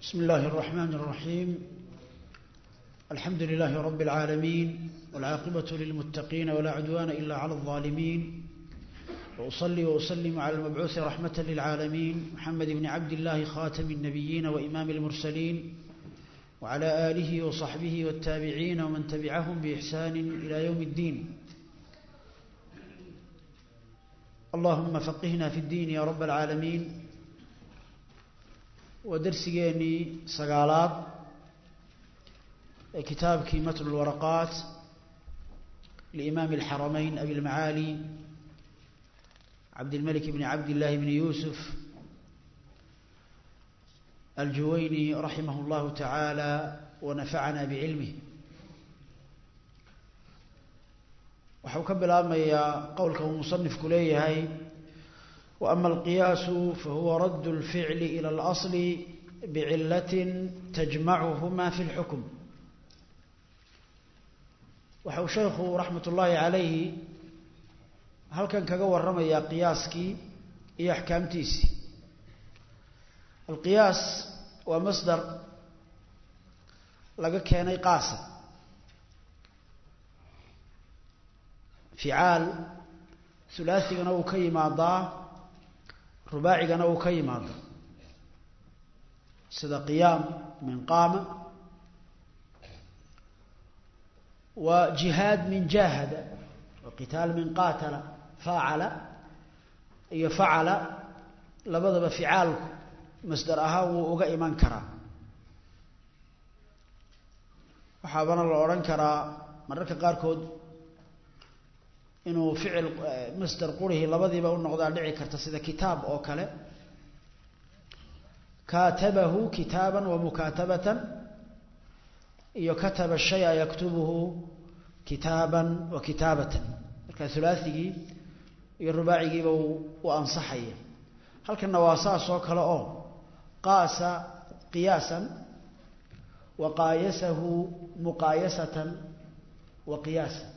بسم الله الرحمن الرحيم الحمد لله رب العالمين والعاقبة للمتقين ولا عدوان إلا على الظالمين وأصلي وأسلم على المبعوث رحمة للعالمين محمد بن عبد الله خاتم النبيين وإمام المرسلين وعلى آله وصحبه والتابعين ومن تبعهم بإحسان إلى يوم الدين اللهم فقهنا في الدين يا رب العالمين ودرسيني سقالات كتاب كيمة الورقات لإمام الحرمين أبي المعالي عبد الملك بن عبد الله بن يوسف الجويني رحمه الله تعالى ونفعنا بعلمه waxau ka bilaabmayaa qowlka uu musanifku leeyahay وأما القياس فهو رد الفعل إلى الأصل بعلة تجمعهما في الحكم waxau sheekhu raxmat ullaahi calayhi halkan kaga warramayaa qiyaaskii iyo axkaamtiisii alqiyaas waa masdar laga keenay qaasa ficaal hulaaثigana uu ka yimaadaa rubaacigana uu ka yimaadaa sida qiyaam min qaama wa jihaad min jahada wa qitaal min qaatala faacala iyo facala labadaba ficaalku masdar ahaan wuu uga iman karaa waxaabana la odhan karaa mararka qaarkood inuu ficil masdar qurihii labadiiba u noqdaa dhici karta sida kitaab oo kale kaatabahu kitaaban wa mukaatabatan iyo kataba shaya yaktubuhu kitaaban wa kitaabatan marka hulaaثigii iyo rubaacigiiba u ansaxaya halkanna waa saas oo kale oo qaasa qiyaasan wa qaayasahu muqaayasatan wa qiyaasan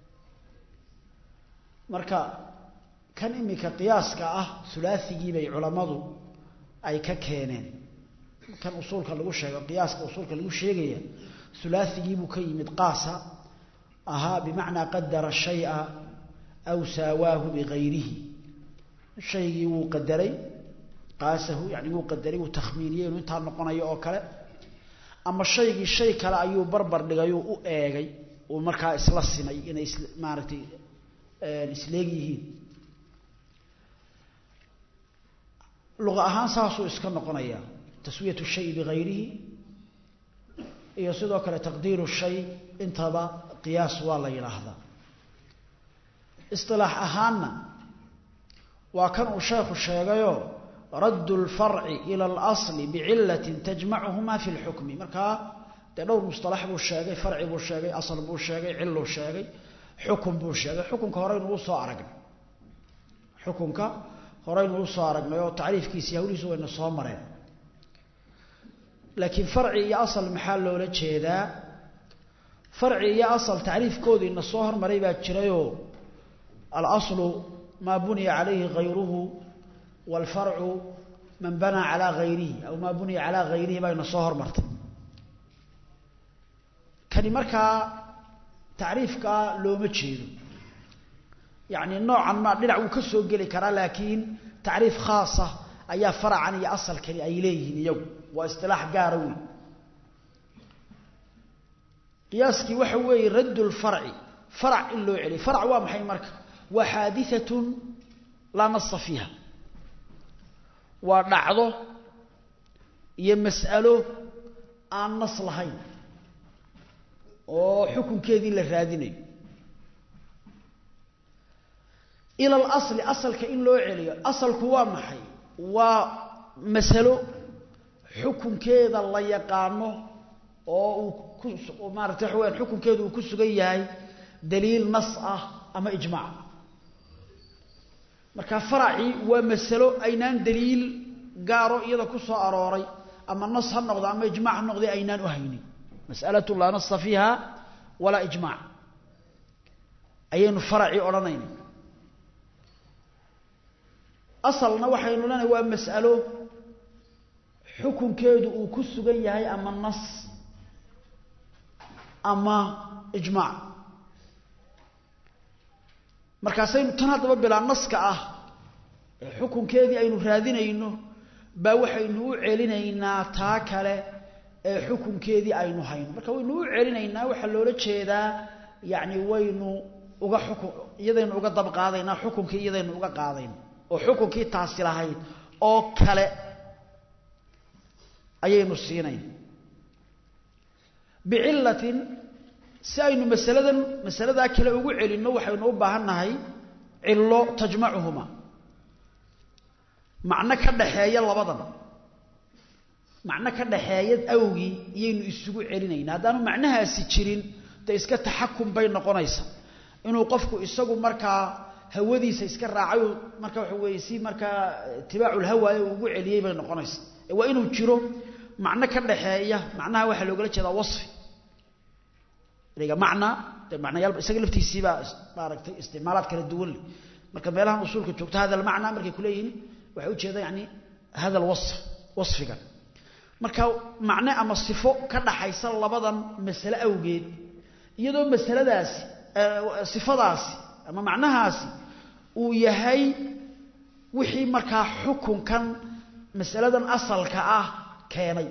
marka kan imika qiyaaska ah hulaaثigii bay culammadu ay ka keeneen kan usuulka lagu sheego qiyaaska usuulka lagu sheegaya hulaaثigii buu ka yimid qaasa ahaa bimacnaa qadara shayئa aw saawaahu bigayrihi shaygii wuu qadaray qaasahu yani wuu qadaray wuu takhmiiniyey inuu intaa noqonayo oo kale ama shaygii shay kale ayuu barbar dhigayuu u eegay uu markaa isla simay inay is maaragtay isleeg yihiin luqa ahaan saasuu iska noqonayaa taswiyatu shay bigayrihi iyo sidoo kale taqdiiru shay intaba qiyaas waa la yidhaahdaa isilaax ahaanna waa kan uu sheekhu sheegayo raddu lfarci ila alasli bicilatin tajmacuhuma fi lxukmi markaa dee dhowr musalax buu sheegay farci buu sheegay asal buu sheegay ciluu sheegay xukun buu sheegay xukunka horeynu usoo aragnay xukunka horeynu usoo aragnay oo tacriifkiisi hawlihiisu wayna soo mareen laakiin farci iyo asal maxaa loola jeedaa farci iyo asal tacriifkoodiina soo hormaray baa jirayoo alaslu maa buniya calayhi hayruhu waalfarcu man banaa calaa hayrihi aw maa buniya calaa hayrihi bayna soo hormartay kani markaa tacriifkaa looma jeedo yacni noocan ma dhinac wuu ka soo geli karaa laakiin tacriif khaasa ayaa faracan iyo asalkani ay leeyihiin iyagu waa istilaax gaara wey qiyaaskii waxa weeye radd lfarci farac in loo celiyo farac waa maxay marka waa xaadiatun laa nasa fiiha waa dhacdo iyo mas'alo aan nas lahayn oo xukunkeedii la raadinayo ila alasli asalka in loo celiyo asalku waa maxay waa masalo xukunkeeda la yaqaano oo uu ku maarata waxa weyaan xukunkeedu uu ku sugan yahay daliil nas ah ama ijmaac marka faracii waa masalo aynaan daliil gaaro iyada ku soo arooray ama nas ha noqdo ama ijmac ha noqday aynaan u haynin mas'alatu laa nasa fiiha walaa ijmaac ayaynu faracii odhanayna asalna waxaynu leenahay waa mas'alo xukunkeedu uu ku sugan yahay ama nas ama ijmaac markaasaynu tan haddaba bilaa naska ah ee xukunkeedii aynu raadinayno baa waxaynu u celinaynaa taa kale ee xukunkeedii aynu hayno marka waynu u celinaynaa waxaa loola jeedaa yacni waynu uga xukun iyadaynu uga dab qaadaynaa xukunkii iyadaynu uga qaadayna oo xukunkii taasi lahayd oo kale ayaynu siinayn bicillatin si aynu masaladan masaladaa kale ugu celinno waxaynu u baahan nahay cillo tajmacuhuma macno ka dhaxeeya labadan macno ka dhaxeeya awgii iyaynu isugu celinaynaa haddaanu macnahaasi jirin dee iska taxakum bay noqonaysa inuu qofku isagu markaa hawadiisa iska raacay marka waxa weeye si markaa itibaaculhawaaye uu ugu celiyey bay noqonaysa ee waa inuu jiro macno ka dhaxeeya macnaha waxaa loogala jeedaa wasfi ereyga macna dee macnayaal isaga laftiisiibaa maaragtay isticmaalaad kala duwan leh marka meelahan usuulka joogto hada almacna markay kuleeyihin waxay ujeeda yani hada alwasf wasfigan marka macne ama sifo ka dhaxaysa labadan masale awgeed iyadoo masaladaasi sifadaasi ama macnahaasi uu yahay wixii markaa xukunkan masaladan asalka ah keenay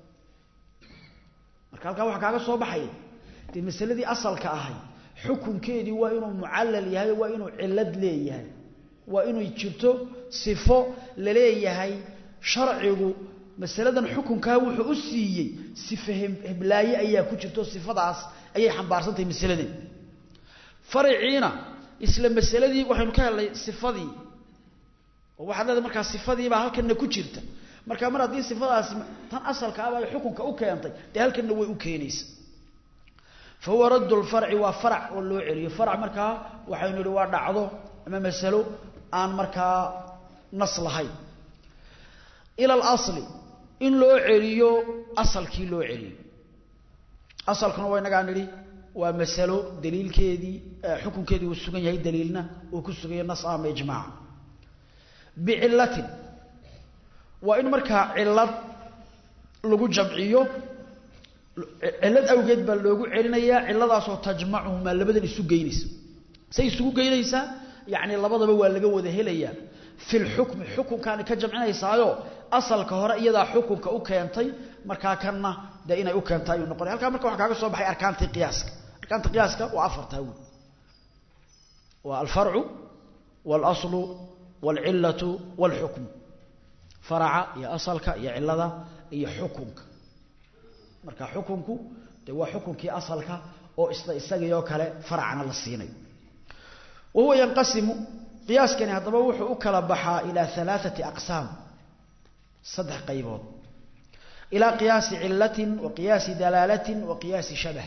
marka halkaa waxaa kaaga soo baxaya dee masaladii asalka ahay xukunkeedii waa inuu mucallal yahay waa inuu cillad leeyahay waa inay jirto sifo la leeyahay sharcigu masaladan xukunkaa wuxuu u siiyey sife heblaaye ayaa ku jirto sifadaas ayay xambaarsantahay masaladan fariciina isla masaladii waxaynu ka helnay sifadii oo waxaad leedahay markaa sifadiibaa halkanna ku jirta marka mar haddii sifadaasi tan asalka ah ay xukunka u keentay dee halkanna way u keenaysa fa huwa raddu lfarci waa farac oo loo celiyo farac markaa waxaynu idhi waa dhacdo ama masalo aan markaa nas lahayn ila alasli in loo celiyo asalkii loo celiyo asalkuna waa inagaa nidhi waa masalo daliilkeedii xukunkeedii uu sugan yahay daliilna uu ku sugan yahay nas ama ijmaaca bicillatin waa in markaa cillad lagu jamciyo cillad awgeed baa loogu celinayaa cilladaasoo tajmacuhumaa labadan isu geynaysa say isugu geynaysaa yacni labadaba waa laga wada helayaa fi lxukmi xukunkaani ka jamcinaysaayo asalka hore iyadaa xukunka u keentay markaa kanna dee inay u keenta ayuu noqonay halkaa marka waxaa kaaga soo baxay arkaantii qiyaaska arkaanta qiyaaska waa afartaa wey waa alfarcu waalaslu waalcillatu waalxukmu faraca iyo asalka iyo cillada iyo xukunka marka xukunku dee waa xukunkii asalka oo isla isagiioo kale faracna la siinayo wa huwa yanqasimu qiyaaskani haddaba wuxuu u kala baxaa ilaa alaaثati aqsaam saddex qaybood ilaa qiyaasi cilatin wa qiyaasi dalaalatin wa qiyaasi shabah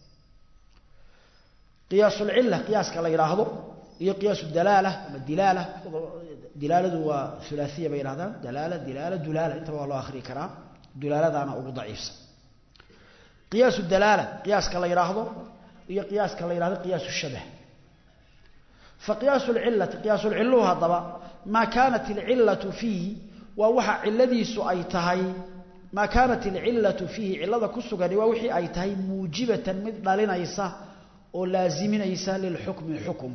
qiyaasulcila qiyaaska la yidhaahdo iyo qiyaasu dalaala ama dilaala dilaaladu waa ulaaiya bay yidhahdaan dalaala dilaala dulaala intaba waa loo akhriyi karaa dulaaladaana ugu daciifsan qiyaasu dalaala qiyaaska la yidhaahdo iyo qiyaaska la yidhahdo qiyaasu shabah فقياس العلة قياس العلة هذا ما كانت العلة فيه ووحى علديس أي تهي ما كانت العلة فيه علة كسغري ووحي أي تهي موجبة مثل لنيسا ولازم نيسا للحكم حكمك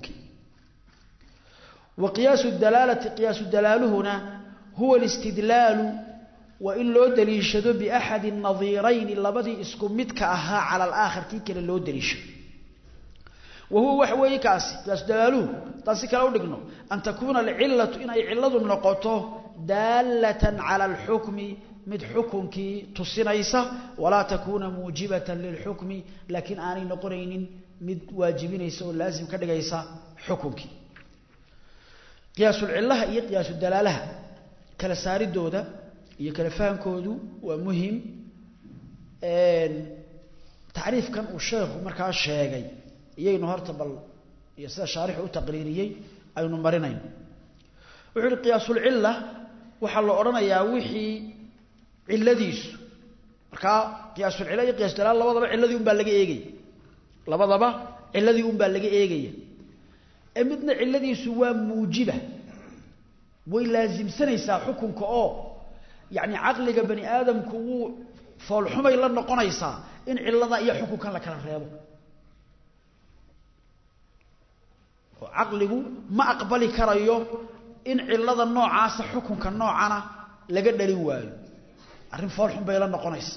وقياس الدلالة قياس الدلال هنا هو الاستدلال وإن لو دليشدو بأحد النظيرين لبدي اسكمتك أها على الآخر كيك لو دليشدو وهو وحوي كاسي كاس دلالو تاسي كلا دغنو ان تكون العله ان اي علده نقطه داله على الحكم مد حكمكي تسنيسا ولا تكون موجبه للحكم لكن اني نقرين مد واجبينيسا ولازم كدغيسا حكمكي قياس العله هي قياس الدلاله كلا ساردودا iyo kala fahankoodu waa muhiim een taariifkan uu sheekhu markaa sheegay iyaynu horta bal iyo sida shaarixu u taqriiriyey aynu marinayno wuxuu yidhi qiyaasulcilla waxaa la odhanayaa wixii cilladiisu markaa qiyaasulcilla iyo qiyaas dalaal labadaba cilladii unbaa laga eegaya labadaba cilladii unbaa laga eegaya ee midna cilladiisu waa muujiba way laasimsanaysaa xukunka oo yacni caqliga bani aadamku wuu foolxumay la noqonaysaa in cilada iyo xukunkan la kala reebo oo caqligu ma aqbali karayo in cilada noocaasa xukunka noocana laga dhalin waayo arrin foolxun bay la noqonaysa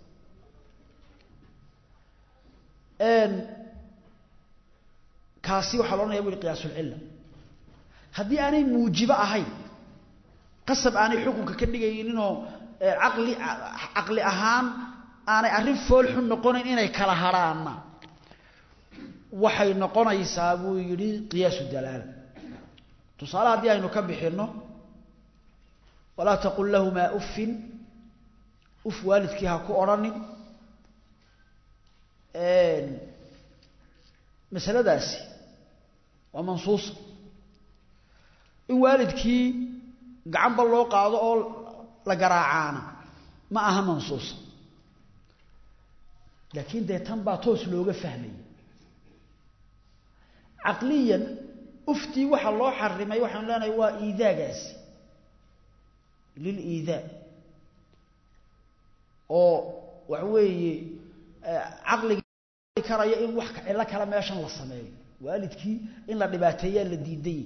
kaasi waxaa lo odhanaya bu uhi qiyaasulcilla haddii aanay muujibo ahayn qasab aanay xukunka ka dhigayninoo caqli caqli ahaan aanay arrin foolxun noqonayn inay kala hadhaanna waxay noqonaysaa buu yidhi qiyaasu dalaala tusaale haddii aynu ka bixinno walaa taqul lahumaa uffin uf waalidkii ha ku odhanin masaladaasi waa mansuusa in waalidkii gacanba loo qaado oo la garaacaana ma aha mansuusa laakiin dee tan baa toos looga fahmaya caqliyan uftii waxa loo xarimay waxaanu leenahay waa iidaagaasi liliidaa oo waxa weeye caqliga karaya in wax cillo kale meeshan la sameeyo waalidkii in la dhibaateeyaa la diiday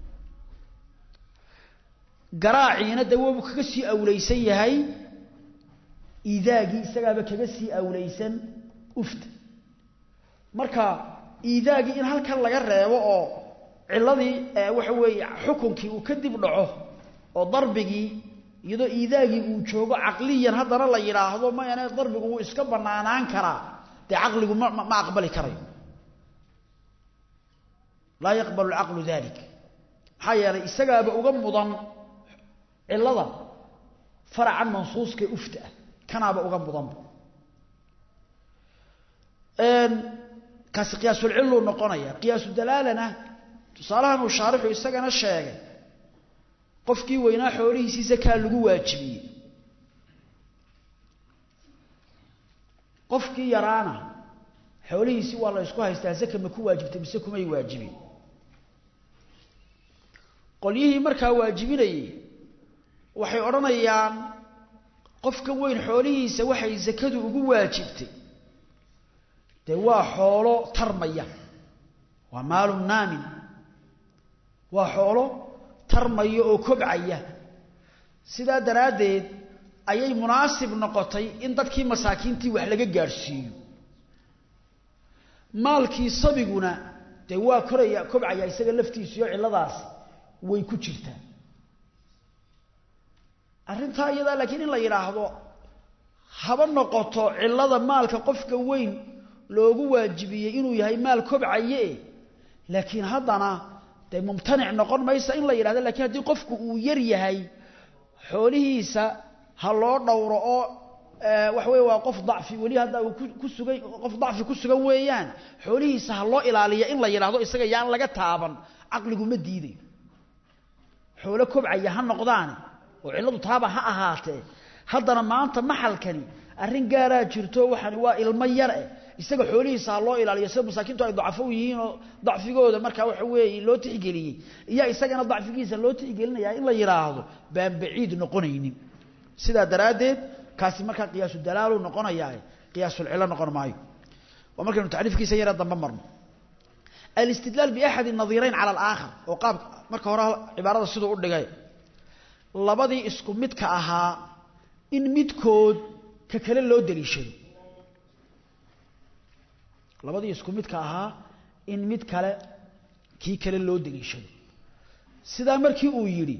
garaaciina dee wabu kaga sii awleysan yahay iidaagii isagaaba kaga sii awleysan ufta marka iidaagii in halkan laga reebo oo ciladii waxa weeye xukunkii uu ka dib dhaco oo darbigii iyadoo iidaagii uu joogo caqliyan haddana la yidhaahdo mayane darbigu wuu iska banaanaan karaa dee caqligu ma ma aqbali karayo laa yaqbalu lcaqlu dalik maxaa yeelay isagaaba uga mudan cilada faracan mansuuskae ufta ah kanaaba uga mudanba kaasi qiyaasulcilluu noqonaya qiyaasu dalaalana tusaalahan uu shaarixu isagana sheegay qofkii weynaa xoolihiisii zakaa lagu waajibiyey qofkii yaraana xoolihiisii waa la ysku haystaa zaka ma ku waajibtay mise kumay waajibin qolyihii markaa waajibinayey waxay odhanayaan qofkan weyn xoolihiisa waxay zakadu ugu waajibtay dee waa xoolo tarmaya waa maalu naamin waa xoolo tarmaya oo kobcaya sidaa daraaddeed ayay munaasib noqotay in dadkii masaakiintii wax laga gaadhsiiyo maalkii sabiguna dee waa koraya kobcaya isaga laftiisiyo cilladaas way ku jirtaa arrintaa iyadaa laakiin in la yidhaahdo haba noqoto cillada maalka qofka weyn loogu waajibiyey inuu yahay maal kobcaye laakiin haddana dee mumtanic noqon maysa in la yidhahdo lakiin haddii qofku uu yar yahay xoolihiisa ha loo dhowro oo waxa weye waa qof dacfi weli hadda uu ku sugan qof dacfi ku sugan weeyaan xoolihiisa ha loo ilaaliya in la yidhaahdo isaga yaan laga taaban caqligu ma diidayo xoolo kobcaya ha noqdaane oo cilladu taaba ha ahaatee haddana maanta maxalkani arrin gaaraa jirto waxaan waa ilmo yar eh isaga xoolihiisa ha loo ilaaliyo sida masaakiintu ay dacfo u yihiin oo dacfigooda markaa waxa weeye loo tixgeliyey iyo isagana dacfigiisa loo tixgelinayaa in la yidhaahdo baan baciid noqonaynin sidaa daraaddeed kaasi markaa qiyaasu dalaalu noqonayaa qiyaasulcillo noqon maayo waa markaynu tacriifkiisa yara dambe marno alistidlaal biaxadi nadiirayn cala alaakhar oo qaab marka hore cibaarada siduu u dhigay labadii isku midka ahaa in midkood ka kale loo daliishado labadii isku midka ahaa in mid kale kii kale loo daliishado sidaa markii uu yidhi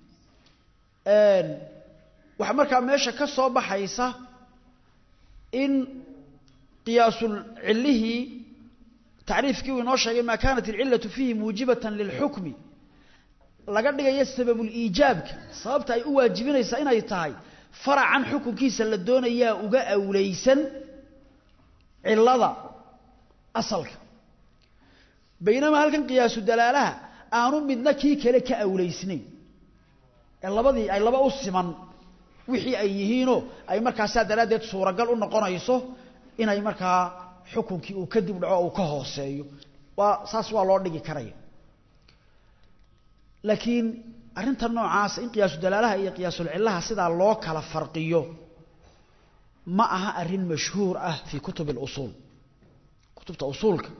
waxaa markaa meesha ka soo baxaysa in qiyaasul cillihii tacriifkii uu inoo sheegay maa kaanat alcillatu fiihi muujibatan lilxukmi laga dhigayo sababuliijaabka sababta ay u waajibinaysaa inay tahay faracan xukunkiisa la doonayaa uga awleysan cillada asalka baynamaa halkan qiyaasu dalaalaha aanu midna kii kale ka awleysnayn ee labadii ay laba u siman wixii ay yihiinoo ay markaasaa daraaddeed suuragal u noqonayso inay markaa xukunkii uu ka dib dhaco uu ka hooseeyo waa saas waa loo dhigi karaya laakiin arrinta noocaasa in qiyaasu dalaalaha iyo qiyaasul cillaha sidaa loo kala farqiyo ma aha arrin mashhuur ah fii kutub اlusuul kutubta usuulka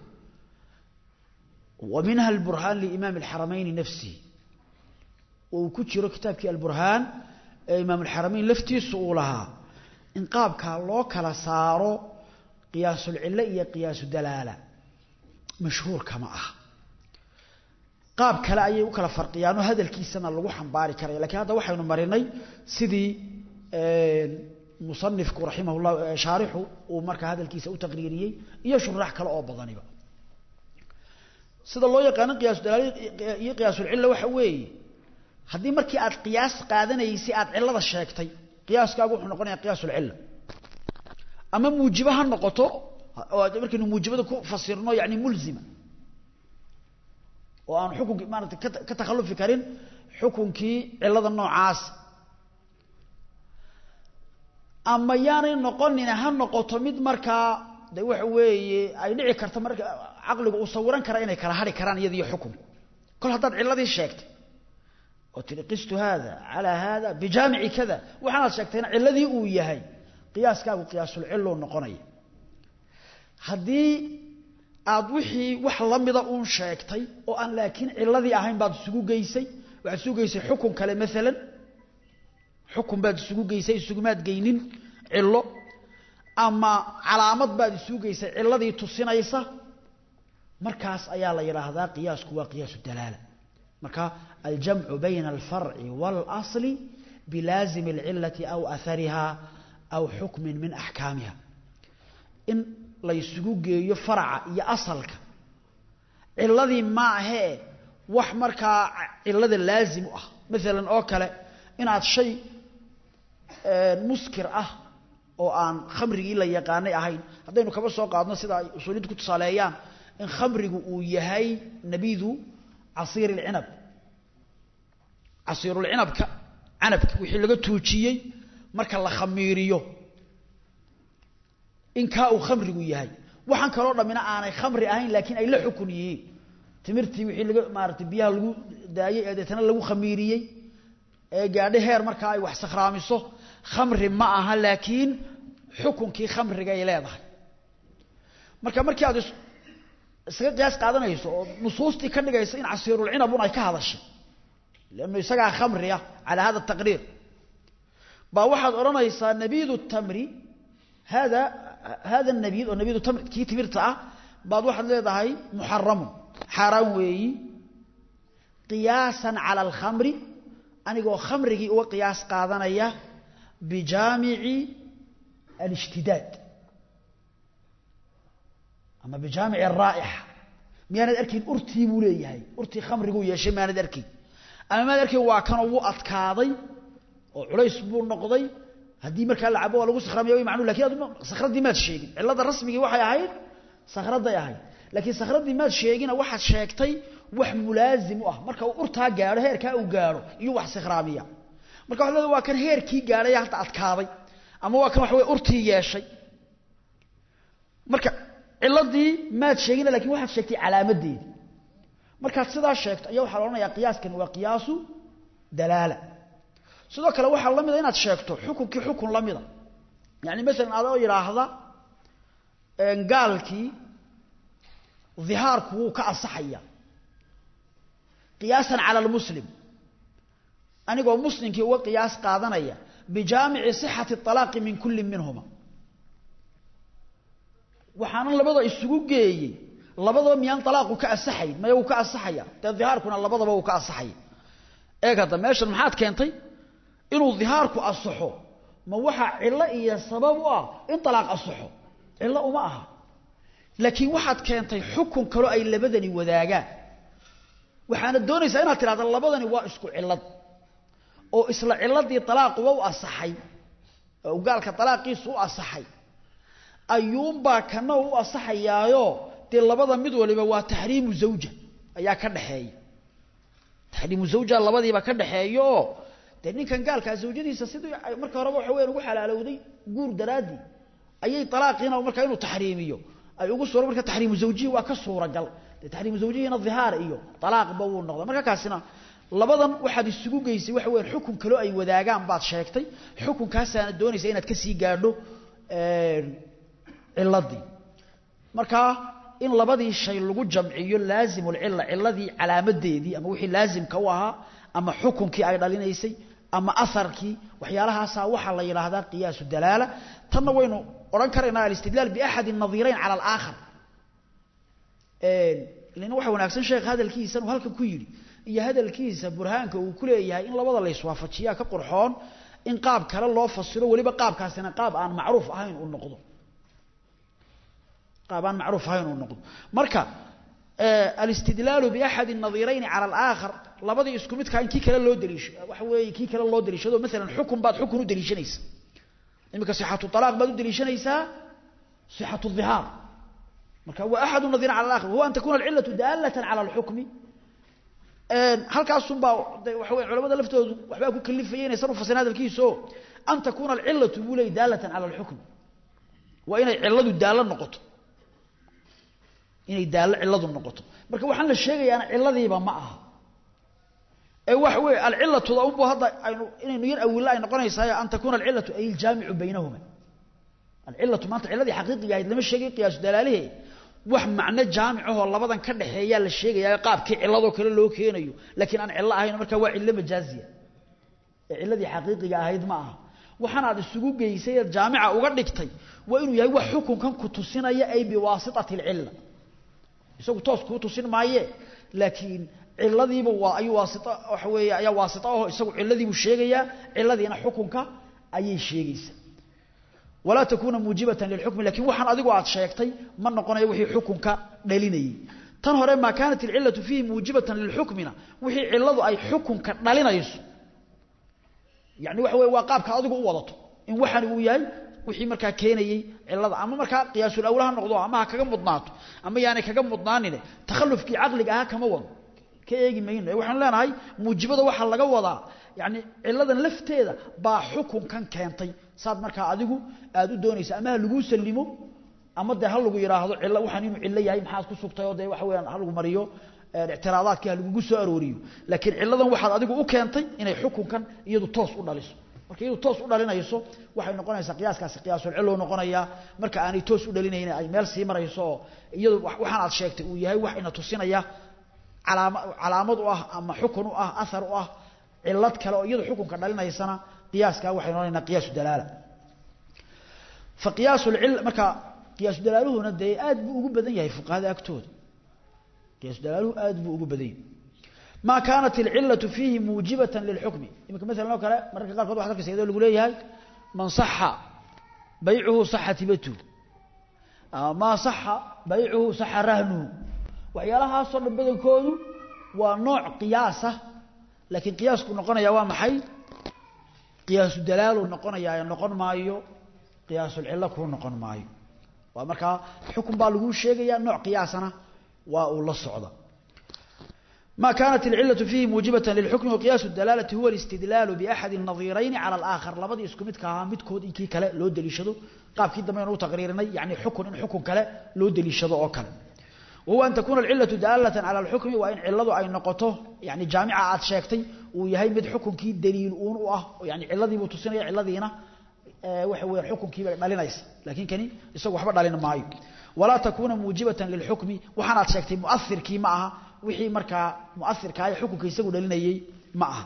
wa minha alburhaan liimaam alxaramayni nafsihi uu ku jiro kitaabkii alburhaan ee imaam alxaramayn laftiisu uu lahaa in qaabkaa loo kala saaro qiyaasulcillo iyo qiyaasu dalaala mashhuurka ma aha qaab kale ayay u kala farqiyaanoo hadalkiisana lagu xambaari karaya lakiin hadda waxaynu marinay sidii musanifku raximah llah shaarixu uu markaa hadalkiisa u taqriiriyey iyo shuraax kale oo badaniba sida loo yaqaano qiyaasu dalaal iyo qiyaasulcilla waxa weeye haddii markii aad qiyaas qaadanaysay aad cillada sheegtay qiyaaskaagu wuxuu noqonaya qiyaasulcilla ama muujibo ha noqoto oo markaynu muujibada ku fasirno yani mulzima oo aan xukunkii maarata ka takhalufi karin xukunkii cillada noocaas ama yaanay noqonina ha noqoto mid markaa de waxa weeye ay dhici karta marka caqligu uu sawiran kara inay kala hari karaan iyadiyo xukunku kol haddaad cilladii sheegtay oo tihi qistu haada calaa haada bijaamici kada waxaanaad sheegtayna cilladii uu yahay qiyaaskaagu qiyaasulcilluu noqonaya haddii aad wixii wax la mida uun sheegtay oo aan laakiin cilladii ahayn baad isugu geysay waxaad isugu geysay xukun kale maalan xukun baad isugu geysay isugumaad geynin cillo ama calaamad baad isugu geysay cilladii tusinaysa markaas ayaa la yidhaahdaa qiyaasku waa qiyaasu dalaala marka aljamcu bayna alfarci waalasli bilaazimi alcillati aw ahariha aw xukmin min axkaamiha in la ysugu geeyo faraca iyo asalka cilladii ma ahee wax markaa cillada laazim u ah maalan oo kale inaad shay muskir ah oo aan khamrigii la yaqaanay ahayn haddaynu kaba soo qaadno sida ay usuuliintu ku tusaaleeyaan in khamrigu uu yahay nabidu casiir alcinab casiirulcinabka canabka wixii laga tuujiyey marka la khamiiriyo in kaa uu khamrigu yahay waxaan kaloo dhammina aanay khamri ahayn laakiin ay la xukun yihiin timirtii wixii laga maaratay biyaha lagu daayey ee deetana lagu khamiiriyey ee gaadho heer markaa ay wax sakhraamiso khamri ma aha laakiin xukunkii khamrigay leedahay marka markii aad isaga qiyaas qaadanayso oo nusuustii ka dhigaysa in casiirulcinabun ay ka hadashay lannu isagaa khamri ah calaa hada taqriir baa waxaad odhanaysaa nabiidu tamri hada hada nabiid oo nabiidu tamri kii timirta ah baad waxaad leedahay muxaramun xaaraan weeyi qiyaasan cala alkhamri anigoo khamrigii uga qiyaas qaadanaya bijaamici alishtidaad ama bijaamici araa'ixa miyaanad arkayn urtii buu leeyahay urtii khamriguu yeeshay maanad arkayn ama maad arkayn waa kanoo wuu adkaaday oo culays buu noqday haddii markaa la cabo waa lagu sakramiya way macnuu lakin ad sakhraddii maad sheegin cillada rasmigii waxay ahayd sakhradday ahayd laakiin sakhraddii maad sheegina waxaad sheegtay wax mulaazim u ah marka uu urtaa gaadho heerkaa uu gaadho iyo wax sakhraamiya marka waxa leedahay waa kan heerkii gaadhay hadda adkaaday ama waa kan waxa wey urtii yeeshay marka cilladii maad sheegina lakin waxaad sheegtay calaamadeedii markaad sidaa sheegto ayaa waxaa la odhanayaa qiyaaskan waa qiyaasu dalaala sidoo kale waxaa la mida inaad sheegto xukunkii xukun la mida yani masalan adoo yidhaahda gaalkii dhihaarku wuu ka ansaxaya qiyaasan cala almuslim anigoo muslimkii uga qiyaas qaadanaya bijaamici sixati alaaqi min kulli minhuma waxaanan labada isugu geeyey labadaba miyaan alaaqu ka ansaxayn maya wuu ka ansaxaya dee dhihaarkuna labadaba wuu ka ansaxaya eeg hadda meeshan maxaad keentay inuu dhihaarku asaxo ma waxaa cillo iyo sabab u ah in alaaq asaxo cillo uma aha laakiin waxaad keentay xukun kaloo ay labadani wadaagaan waxaana doonaysaa inaad tidhahda labadani waa isku cillad oo isla cilladii alaaquba u asaxay oo gaalka alaaqiisu u asaxay ayuunbaa kana u asaxayaayo dee labada mid waliba waa taxriimu zawja ayaa ka dhaxeeya taxriimu zawja labadiiba ka dhaxeeya oo dee ninkan gaalkaa zawjadiisa sidii marka horeba waxa weyan ugu xalaalowday guur daraaddii ayay alaaqiina markaa inuu taxriimiyo ay ugu suura marka taxriimu zawjihi waa ka suuragal dee taxriimu zawjihiina dhihaar iyo alaaqba wuu noqda marka kaasina labadan waxaad isugu geysay waxa weeyaan xukun kale ay wadaagaan baad sheegtay xukunkaasaana doonaysa inaad ka sii gaadho ciladii markaa in labadii shay lagu jamciyo laazimul cilla ciladii calaamadeedii ama wixii laazimka u ahaa ama xukunkii ay dhalinaysay ama aharkii waxyaalahaasaa waxaa la yidhaahdaa qiyaasu dalaala tanna waynu odhan karaynaa alistidlaal biaxadi nadirayn cala alaakhar lana waxa wanaagsan sheekh hadalkiisan uu halkan ku yidhi iyo hadalkiisa burhaanka uu ku leeyahay in labada la iswaafajiyaa ka qurxoon in qaab kale loo fasiro weliba qaabkaasina qaab aan macruuf ahayn uu noqdo qaab aan macruuf ahayn uu noqdo marka alistidlaalu biaxadi nadirayn cala alaakhar labadii isku midkaa in kii kale loo daliisho waxa weeye kii kale loo daliishado maalan xukun baad xukun u daliishanaysa iminka sixatu talaaq baad u daliishanaysaa sixatu dhihaar marka waa axadu nadirayn cala alaakhar huwa an takuna alcillatu daalatan cala alxukmi halkaasunbaa waxa wey culamada laftoodu waxbaa ku kalifaya inaysan u fasirin hadalkiiso an takuuna alcillatu buu leeyay daalatan cala alxukmi waa inay cilladu daallo noqoto inay daallo cilladu noqoto marka waxaan la sheegayaana cilladiiba ma aha ee waxa weeye alcillatuda unbu hadda aynu inaynu yar awilla ay noqonaysaa an takuuna alcillatu ay iljaamicu baynahuma alcillatu maanta cilladii xaqiiqiga ahayd lama sheegay qiyaasu dalaalihe wax macno jaamicahoo labadan ka dhaxeeyaa la sheegayaa qaabkii cilladoo kale loo keenayo laakiin aan cillo ahayn markaa waa cillo majaaziya ee cilladii xaqiiqiga ahayd ma aha waxaan aad isugu geysay eed jaamica uga dhigtay waa inuu yahay wax xukunkan ku tusinaya ay biwaasitati alcilla isagu toos kuu tusin maaye laakiin ciladiiba waa ayuu waasito waxa weeye ayaa waasito aho isagu cilladiibuu sheegayaa cilladiina xukunka ayay sheegaysaa walaa takuuna muujibatan lilxukmi lakin waxaan adigu aad sheegtay ma noqonayo wixii xukunka dhalinayay tan hore maa kaanat alcillatu fiihi muujibatan lilxukmina wixii cilladu ay xukunka dhalinayso yani waxa weye waa qaabka adigu u wadato in waxani uu yahay wixii markaa keenayey cilada ama markaa qiyaasul awla ha noqdo ama ha kaga mudnaato ama yaanay kaga mudnaanine takhallufkii caqliga ahaa kama wado ka eegi mayno waxaan leenahay muujibada waxaa laga wadaa yani ciladan lafteeda baa xukunkan keentay saad markaa adigu aad u doonaysa ama ha laguu salimo ama dee ha lagu yidhaahdo cilo waxaan inuu cillo yahay maxaad ku sugtay oo dee waxa weyaan ha lagu mariyo ictiraadaadkii ha lagugu soo arooriyo laakiin ciladan waxaad adigu u keentay inay xukunkan iyadu toos u dhaliso marka iyadu toos u dhalinayso waxay noqonaysaa qiyaaskaasi qiyaasul cillo noqonayaa marka aanay toos u dhalinaynin ay meel sii marayso oo iyadu waxaan aad sheegtay uu yahay wax ina tusinaya calaama calaamad u ah ama xukun u ah athar u ah cilad kale oo iyadu xukunka dhalinaysana qiyaaskaa waxay noqonaynaa qiyaasu dalaala fa qiyaasul cil marka qiyaasu dalaaluhuna dee aad buu ugu badan yahay fuqahada agtooda qiyaasu dalaaluhu aad buu ugu badan yahay ما كانت العلة فيه موجبة للحكم يمكن مثلا لو كلا مرة قال واحد كسي يقول لي هاي من صح بيعه صح تبته ما صح بيعه صح رهنه وعيالها صار بدل كودو ونوع قياسه لكن قياس كنا قلنا يا محي قياس الدلال ونقنا يا نقن مايو قياس العلة كنا نقن مايو ومركا حكم بالغو شيغيا نوع قياسنا والله الصعده ما كانت العلة فيه موجبة للحكم وقياس الدلالة هو الاستدلال بأحد النظيرين على الآخر لبدي اسكو مid ka midkood inkii kale loo daliishado qaabkii dambe inuu taqriirinay yani xukun in xukun kale loo daliishado oo kale وهو أن تكون العلة دالة على الحكم وإن علده أي نقطه يعني جامعة عاد شاكتي ويهي مد حكم كي دليل أون وآه يعني علذي بتسنية علذينا أه وحوي حكم كي دالينيس لكن كني يسوي وحبر دالينا معي ولا تكون موجبة للحكم وحنا شاكتي مؤثر كي معها wixii markaa muairka ay xukunka isagu dhalinayay ma aha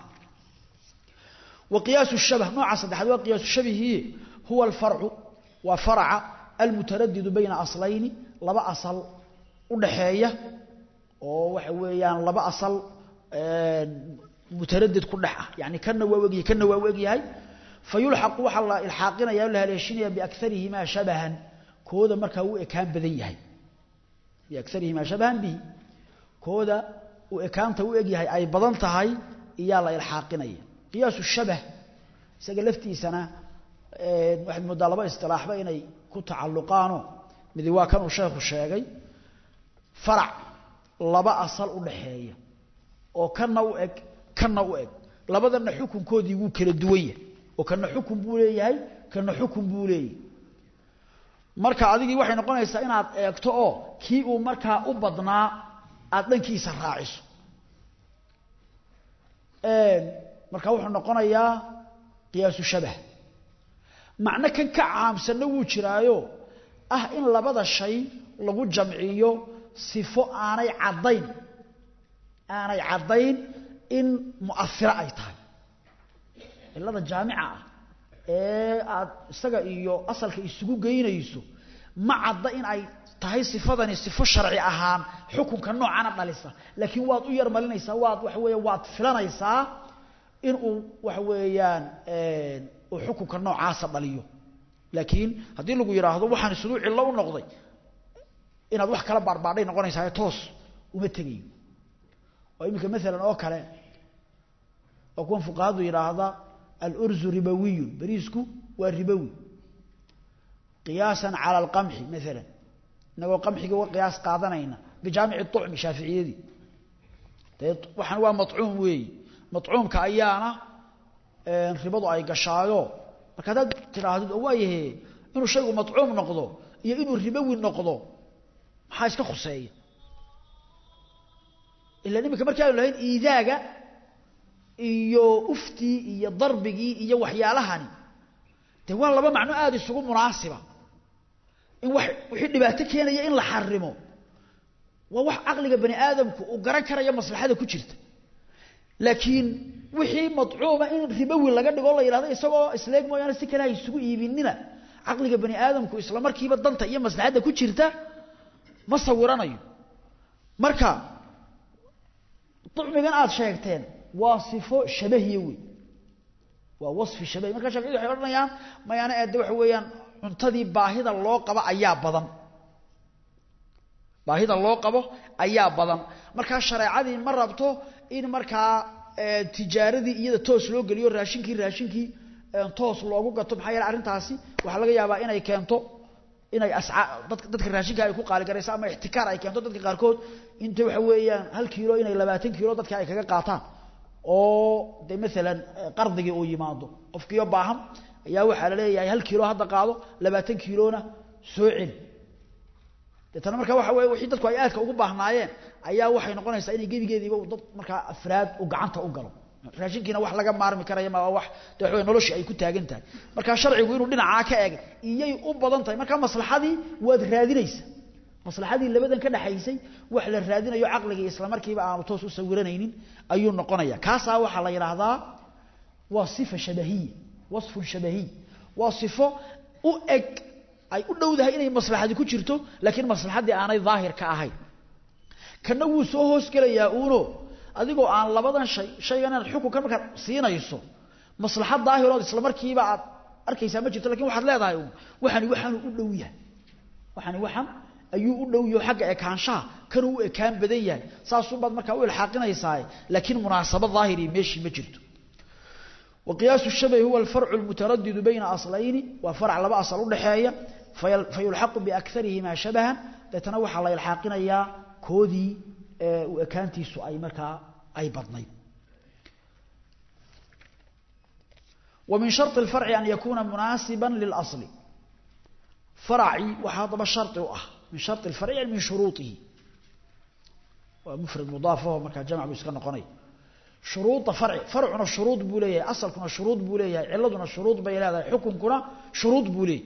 وقياس الشبه نوع صدحد وقياس الشبه هو الفرع وفرع المتردد بين أصلين لبا أصل ودحية oo waxa weeyaan laba asal ee mutaraddid ku dhax yani kana waa wagi kana waa wagi yahay fayulhaq waxa la ilhaaqinaya la haleeshinaya bi aktharihima shabahan kooda marka uu ekaan badan yahay bi aktharihima shabahan bi kooda uu ekaanta u eg yahay ay badan tahay iyaa la ilxaaqinaya qiyaasu shabah isaga laftiisana waxaad moodaa laba istilaaxba inay ku tacalluqaano midi waa kanuu sheekhu sheegay farac laba asal u dhaxeeya oo kana u eg kana u eg labadana xukunkoodii wuu kala duwan yahay oo kana xukun buu leeyahay kana xukun buu leeyahay marka adigii waxay noqonaysaa inaad eegto oo kii uu markaa u badnaa aad dhankiisa raaciso marka wuxuu noqonayaa qiyaasu shabah macno kan ka caamsanna wuu jiraayo ah in labada shay lagu jamciyo sifo aanay caddayn aanay caddayn in mu'asiro ay tahay cilada jaamica ah ee aad isaga iyo asalka isugu geynayso ma cadda in ay tahay sifadani sifo sharci ahaan xukunka noocana dhalisa laakiin waad u yarmalinaysaa waad waxa weeye waad filanaysaa inuu waxa weeyaan uu xukunka noocaasa dhaliyo laakiin haddii lagu yidhaahdo waxaan siduu cillo u noqday inaad wax kala baarbaadhay noqonaysaa toos uma tegayo oo iminka maalan oo kale oo kuwan fuqahadu yidhaahda alurzu ribawiyun beriisku waa ribowi qiyaasan cala alqamxi maalan inagoo qamxiga uga qiyaas qaadanayna bijaamici ucmi shaaficiyadii dee waxaan waa macuum weeyi macuumka ayaana ribadu ay gashaayo marka haddaad tidhaahdid oo waayahe inuu shaygu macuum noqdo iyo inuu ribowi noqdo maxaa iska khuseeya ila iminka markii aanu lahayn iidaaga iyo uftii iyo darbigii iyo waxyaalahani dee waa laba macno aada isugu munaasiba in wax wixii dhibaato keenaya in la xarimo waa wax caqliga bani aadamku uu garan karayo maslaxada ku jirta laakiin wixii madcuuma in ribowi laga dhigo la yidhahdo isagoo isleeg mooyaane si kale ha isugu iibinina caqliga bani aadamku isla markiiba danta iyo maslaxadda ku jirta ma sawiranayo marka ducmigan aada sheegteen waa sifo shabahiya wey waa wasfi shabahi marka shaaficiyadu waxay odhanayaan mayaana eede waxa weeyaan cuntadii baahida loo qabo ayaa badan baahida loo qabo ayaa badan markaa shareecadii ma rabto in markaa tijaaradii iyada toos loo geliyo raashinkii raashinkii toos loogu gato maxaa yeele arrintaasi waxaa laga yaabaa inay keento inay ascaa dadka dadka raashinka ay ku qaaligarayso ama ixtikaar ay keento dadka qaarkood inta waxa weeyaan hal kiilo inay labaatan kiilo dadka ay kaga qaataan oo de maalan qardigii uu yimaado qofkiiyo baahan ayaa waxaa la leeyahay hal kiilo hadda qaado labaatan kiilona soo celi deetana marka waxa weye wixii dadku ay aadka ugu baahnaayeen ayaa waxay noqonaysaa inay gebigeediiba dad markaa afraad u gacanta u galo raashinkiina wax laga maarmi karaya ma wax de waxa noloshii ay ku taagan tahay marka sharcigu inuu dhinacaa ka eegay iyay u badan tahay marka maslaxadii waad raadinaysa maslaxadii labadan ka dhaxaysay wax la raadinayo caqligii isla markiiba aanu toos u sawiranaynin ayuu noqonaya kaasaa waxaa la yidhaahdaa waa sifa shabahiya wasfun shabahiy waa sifo u eg ay u dhowdahay inay maslaxadi ku jirto laakiin maslaxaddii aanay daahir ka ahayn kana wuu soo hoosgelayaa uuno adigoo aan labadan shay shaygan inaad xukunkan markaad siinayso maslaxad daahirood isla markiiba aad arkaysaa ma jirto lakin waxaad leedahay uun waxani waxaanu u dhow yahay waxani waxan ayuu u dhow yaho xagga ekaanshaha kanuu u ekaan badan yahay saasuunbaad markaa u ilxaaqinaysaa laakiin munaasabo daahiri meeshii ma jirto وقياس الشبه هو الفرع المتردد بين أصلين وفرع لبا أصل udhaxeeya فيلحق بأكثرهما شبها deetana waxaa la ilxaaqinayaa koodii u ekaantiisu ay markaa ay badnayd ومن شرط الفرع أن يكون مناسبا للأصل فرعي وحاطب شرط أه من شرط الفرع يعني من شروطه ومفرد مضاف وهو مركا جمع بيسكن قني شروط فرع فرعنا شروط بوليه أصلكنا شروط بوليه علتنا شروط بيلاده حكمكنا شروط بوليه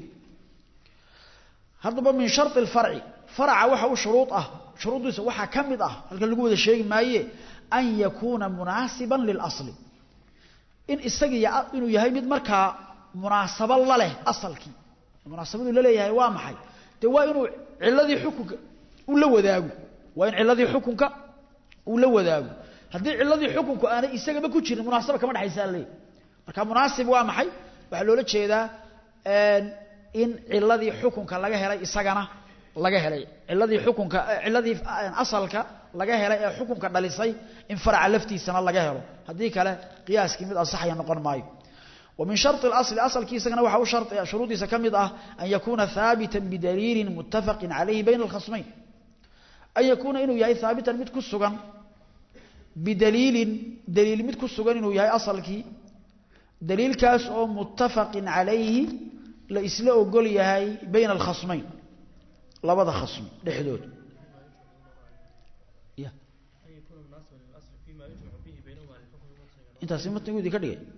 هذا من شرط الفرع فرع وحا شروط أه شروط وحا كمد أه هل كان لقوة الشيء ما هي أن يكون مناسبا للأصل إن استقي إنه يهيمد مركا مناسبا له أصلك مناسبة له يهي وامحي توا إنه علذي حكمك ولا وذاقه وإن علذي حكمك ولا وذاقه haddii ciladii xukunku aanay isagaba ku jirin munaasaba kama dhexaysaa leey marka munaasib waa maxay waxaa loola jeedaa in ciladii xukunka laga helay isagana laga helay ciladii xukunka ciladii asalka laga helay ee xukunka dhalisay in faraca laftiisana laga helo haddii kale qiyaaskii mid ansaxaya noqon maayo ومن شرط الأصل أصل كيسنا وحو شرط شروط سكمد أه أن يكون ثابتا بدليل متفق عليه بين الخصمين أن يكون إنه يأي ثابتا متكسغا بدليل دليل مد كسغان انه yahay asalkii daliilkaas oo muttafaqin alayhi la isla ogol yahay bayna al-khasmayn labada khasm dhexdood ya intaasi matnigoodii ka dhigay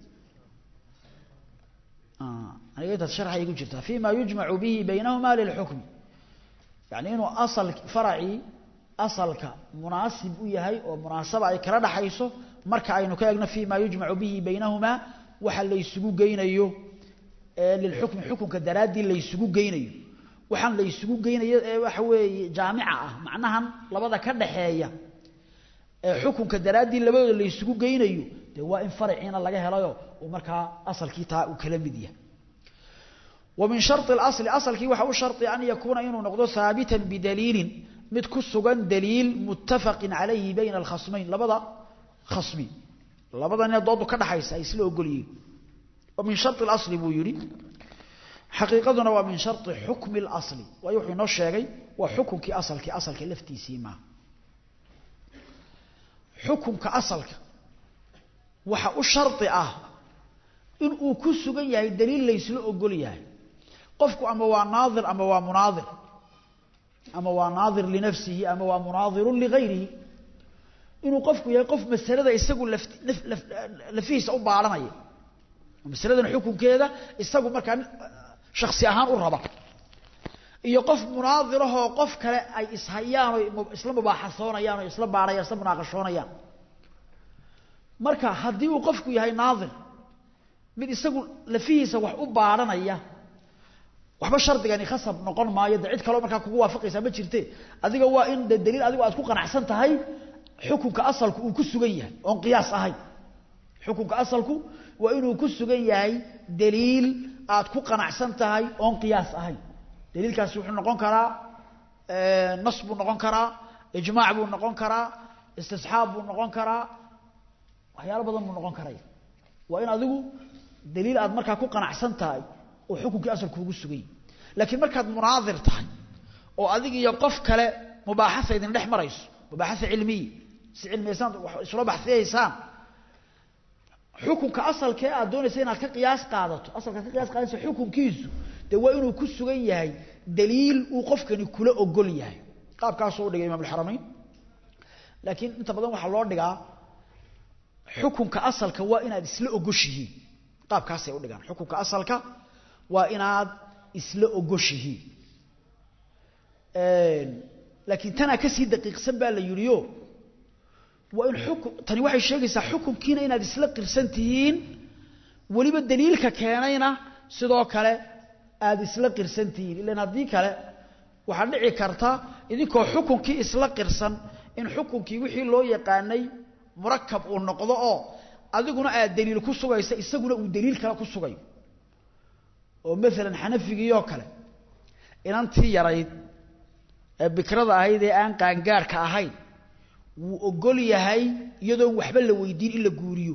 aniga intaas sharxay ku jirtaa fima yujmacu bihi baynahuma lilxukmi yani inuu asal faracii asalka munaasib u yahay oo munaasaba ay kala dhaxayso marka aynu ka eegno fima yujmacu bihi baynahumaa waxa la isugu geynayo lilxukmi xukunka daraaddii la isugu geynayo waxaan la isugu geynayo ee waxa weeye jaamica ah macnahan labada ka dhaxeeya ee xukunka daraaddii labadooda la isugu geynayo dee waa in faraciina laga helayo uu markaa asalkii taa uu kala mid yahay ومن شرط الأصل أصل كي وحو شرط أن يكون إنه نقضه ثابتا بدليل مد كسغا دليل متفق عليه بين الخصمين لبدا خصمي لبدا أن يضعوا كده حيث أيسلوا قليل ومن شرط الأصل بو يري حقيقتنا ومن شرط حكم الأصل ويوحي نوشيغي وحكم كي أصل كي أصل كي لفتي سيما حكم كأصل وحا الشرط أه إن uu ku sugan yahay daliil la isla ogol yahay qofku ama waa naadir ama waa munaadir ama waa naadir linafsihi ama waa munaadir lighayrihi inuu qofku yahay qof masalada isagu lafihiisa u baaranaya masaladan xukunkeeda isagu markaa shakhsi ahaan u raba iyo qof munaadirahoo qof kale ay ishayaan oo isla mubaaxasoonayaan oo isla baarayaan isla munaaqashoonayaan marka haddii uu qofku yahay naadir mid isagu lafihiisa wax u baaranaya waxba shardigani khasab noqon maayo de cid kaloo markaa kugu waafaqaysaa ma jirte adiga waa in de daliil adigu aad ku qanacsan tahay xukunka asalku uu ku sugan yahay oon qiyaas ahayn xukunka asalku waa inuu ku sugan yahay daliil aad ku qanacsan tahay oon qiyaas ahayn daliilkaasi wuxuu noqon karaa nas buu noqon karaa ijmaac buu noqon karaa istisxaab buu noqon karaa waxyaalo badan buu noqon karaya waa in adigu daliil aad markaa ku qanacsan tahay oo xukunkii asalku ugu sugay laakiin markaad munaadir tahay oo adig iyo qof kale mubaaxasa idin dhex marayso mubaaxasa cilmiya si cilmiyaysaan isla baxsiyaysaan xukunka asalkee aad doonaysa inaad ka qiyaas qaadato asalkaad ka qiyaas qaadaysa xukunkiisu dee waa inuu ku sugan yahay daliil uu qofkani kula ogol yahay qaabkaasoo u dhigay imaam alxaramayn laakiin inta badan waxaa loo dhigaa xukunka asalka waa inaad isla ogoshihiin qaabkaasay u dhigaan xukunka asalka waa inaad isla ogoshihiin laakiin tanaa kasii daqiiqsan baa la yidhiyo waa in xukun tani waxay sheegaysaa xukunkiina inaad isla qirsan tihiin weliba daliilka keenayna sidoo kale aada isla qirsan tihiin ilan haddii kale waxaa dhici karta idinkoo xukunkii isla qirsan in xukunkii wixii loo yaqaanay murakab uu noqdo oo adiguna aad daliil ku sugaysa isaguna uu daliil kale ku sugayo oo maalan xanafigiioo kale inantii yarayd ee bikrada ahayd ee aan qaangaarhka ahayn wuu ogol yahay iyadoon waxba la weydiin in la guuriyo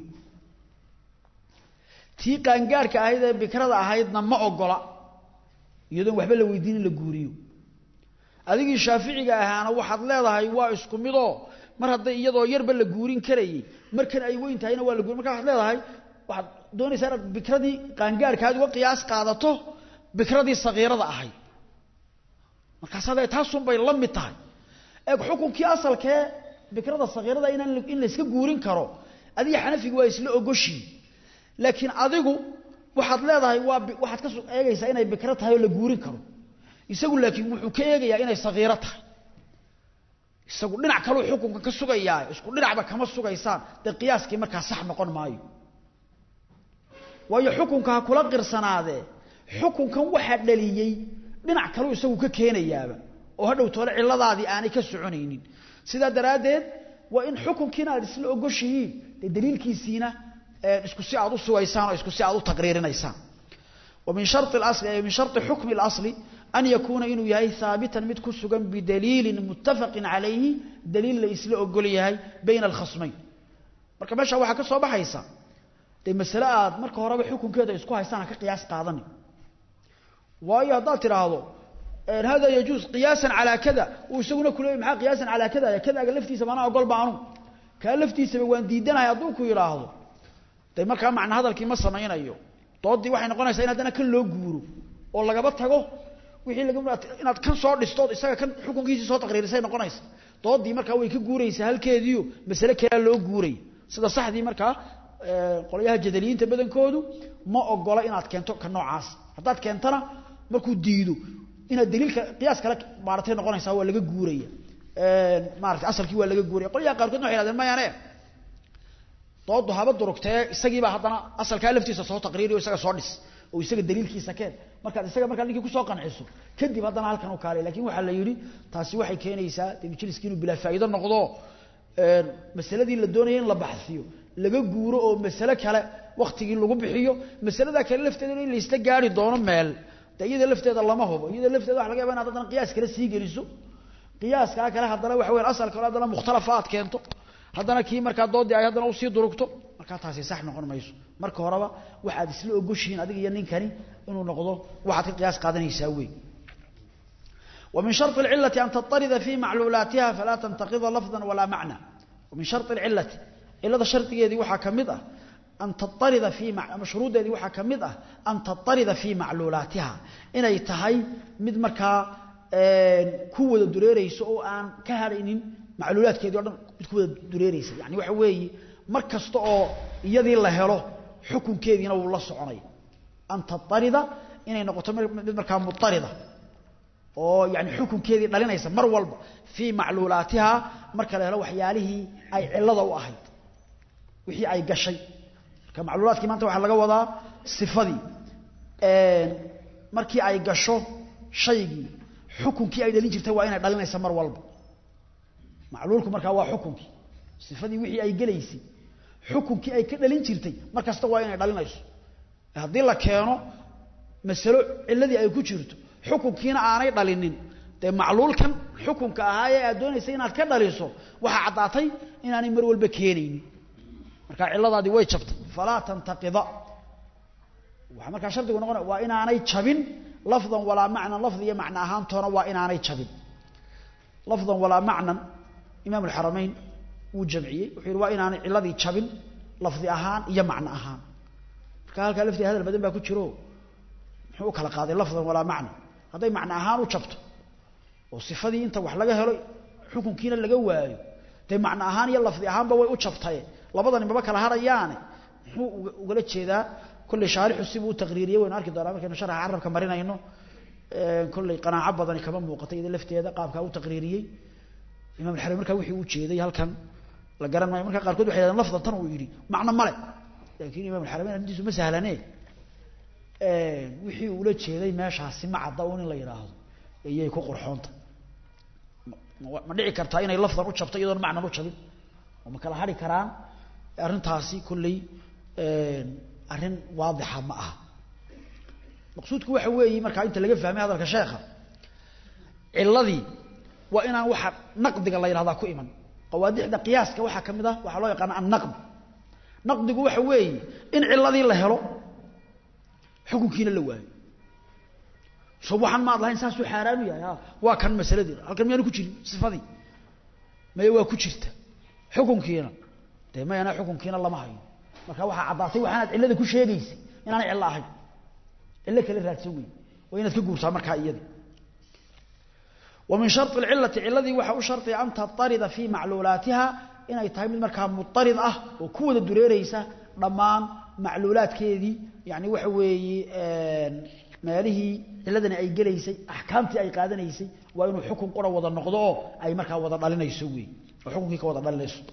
tii qaangaarhka ahayd ee bikrada ahaydna ma ogola iyadoon waxba la weydiin in la guuriyo adigii shaaficiga ahaana waxaad leedahay waa isku midoo mar hadday iyadoo yarba la guurin karayay markan ay weyn tahayna waa la guurin marka waxaad leedahay waxaad doonaysaa inaad bikradii qaangaarhkaad uga qiyaas qaadato bikradii sagiirada ahayd markaas hadee taasunbay la mid tahay eeg xukunkii asalkee bikrada sagiirada inaan in la iska guurin karo adiga xanafigi waa isla ogoshii laakiin adigu waxaad leedahay waa waxaad ka eegaysaa inay bikro tahay oo la guurin karo isagu laakiin wuxuu ka eegayaa inay sagiiro tahay isagu dhinac kaleu xukunka ka sugayaa isku dhinacba kama sugaysaan dee qiyaaskii markaa sax noqon maayo waayo xukunka ha kula qirsanaadee xukunkan waxaa dhaliyey dhinac kaleu isagu ka keenayaaba oo hadhow toole cilladaadii aanay ka soconaynin sidaa daraaddeed waa in xukunkiina aad isla ogoshihiin dee daliilkiisiina isku si aad u sugaysaan oo isku si aad u taqriirinaysaan ومن شرط الأصل أي من شرط حكم الأصل أن يكون إنه يهي ثابتا متكسغا بدليل متفق عليه دليل لإسلاء قوليه بين الخصمين marka meesha waxa ka soo baxaysa de mas'ala aad marka hore xukunkeeda isku haystaan ka qiyaas qaadan waayo hadaa tiraahdo in hada yajuz qiyasan ala kada oo isaguna kuleey maxaa qiyasan ala kada kada aga laftiisa bana ogol baanu ka laftiisa waan diidanahay haduu ku yiraahdo de marka macna hadalkii ma sameeynayo doodii waxay noqonaysaa in haddana kan loo guuro oo lagaba tago wixii laga inaad kan soo dhisto isaga kan xukunkiisii soo taqriirisay noqonaysa doodii markaa way ka guuraysaa halkeediiyo masale kale loo guuray sida saxdii markaa qolyaha jadaliyiinta badankoodu ma ogola inaad keento ka noocaas haddaad keentana markuu diido inaad daliilka qiyaas kale maaratay noqonaysaa waa laga guuraya maarata asalkii waa laga guuraya qolyaha qaarkood waxay hahdeen mayaane doodu haba durugtee isagiibaa haddana asalkaa laftiisa soo taqriiriyo isaga soo dhis oo isaga daliilkiisa keen markaad isaga markaa ninkii kusoo qanciso kadib haddana halkan u kaalay lakin waxaa la yidhi taasi waxay keenaysaa de majliskii inuu bilaa faa'iido noqdo masaladii la doonaya in la baxsiyo laga guuro oo masale kale waktigii lagu bixiyo masalada kale lafteeda in laysla gaari doono meel de iyada lafteeda lama hubo iyada lafteeda waxa laga yaba inaad haddana qiyaas kale sii geliso qiyaaskaa kale haddana waxa weyan asalka hore haddana mukhtalafa aad keento haddana kii markaa doodii ay haddana usii durugto markaa taasi sax noqon mayso marka horeba waxaad isla ogoshihiin adiga iyo ninkani inuu noqdo waxaad ka qiyaas qaadanaysaa wey ومن شرط العلة أن تضطرد في معلولاتها فلا تنتقض لفظا ولا معنى ومن شرط العلة إلا شرط يدي وحا كمدة أن تضطرد في مع... مشروط يدي وحا كمدة أن تضطرد في معلولاتها إن يتهي مد مركا كوة دريريس أو أن كهرين معلولات كيدي ودن كوة دريريس يعني waxa weeye mar kasta oo iyadii la helo xukunkeedina uu la soconay an tatarida inay noqoto mid markaa mutarida oo yani xukunkeedii dhalinaysa mar walba fii macluulaatiha marka la helo waxyaalihii ay cilada u ahayd wixii ay gashay marka macluulaadkii maanta waxaa laga wadaa sifadii markii ay gasho shaygii xukunkii ay dhalin jirtay waa inay dhalinaysa mar walba macluulku markaa waa xukunkii sifadii wixii ay gelaysay xukunkii ay ka dhalin jirtay mar kasta waa inay dhalinayso haddii la keeno masalo ciladii ay ku jirto xukunkiina aanay dhalinin dee macluulkan xukunka ahaa ee aad doonaysa inaad ka dhaliso waxaa caddaatay inaanay mar walba keenaynin markaa ciladaadii way jabtay falaa tantaqida waxaa markaa shardigu noqonaya waa inaanay jabin lafdan walaa macnan lafdi iyo macno ahaantoona waa inaanay jabin lafdan walaa macnan imaam alxaramayn wuu jamciyey wuxuu yidhi waa inaanay ciladii jabin lafdi ahaan iyo macno ahaan marka halkaa laftii hadal badan baa ku jiro muxuu u kala qaaday lafdan walaa macna hadday macno ahaan u jabto oo sifadii inta wax laga helo xukunkiina laga waayo dee macno ahaan iyo lafdi ahaanba way u jabtaye labadani maba kala harayaane muxuu ugala jeedaa kolley shaarixu sibuu u taqriiriyey waynu arki doonaa markaynu sharaxa carabka marinayno kolley qanaaco badani kama muuqatay iyada lafteeda qaabkaa u taqriiriyey imam alxarim markaa wixii u jeeday halkan la garan maayo markaa qaarkood waxay yidhahdeen lafdan tan uu yidhi macno male laakiin imam alxarameyn arrintiisu ma sahlanee wixii ula jeeday meeshaasi ma cadda un in la yidhaahdo iyay ku qurxoonta ma dhici kartaa inay lafdan u jabto iyadoon macnan u jabin oo ma kala hari karaan arrintaasi kolley arrin waadixa ma aha maqsuudku waxa weeye markaa inta laga fahmay hadalka sheekha ciladii waa inaan waxa naqdiga la yidhahdaa ku iman qawaadixda qiyaaska waxaa ka mid ah waxaa loo yaqaana annaqd naqdigu waxa weeye in ciladii la helo xukunkiina la waayo so waxaan maad lahayn saasuu xaaraan u yahay waa kan masaladii halkan miyaanu ku jirin sifadii maya waa ku jirta xukunkiina dee mayana xukunkiina lama hayo marka waxaa caddaatay waxaanaad cillada ku sheegaysay inaanay cillo ahayn cillo kale raadsan wey waa inaad ka guurtaa markaa iyadii ومن شرط العلة علذي وحا شرط أن تضطرد في معلولاتها إن أي تهي من مركها مضطرد أه وكوة الدريريسة ضمان معلولات كيدي يعني وحوي ماله علذنا أي قليسي أحكامتي أي قادنيسي وإنه حكم قرى وضع النقضاء أي مركها وضع لنا يسوي وحكم كيك وضع لنا يسوي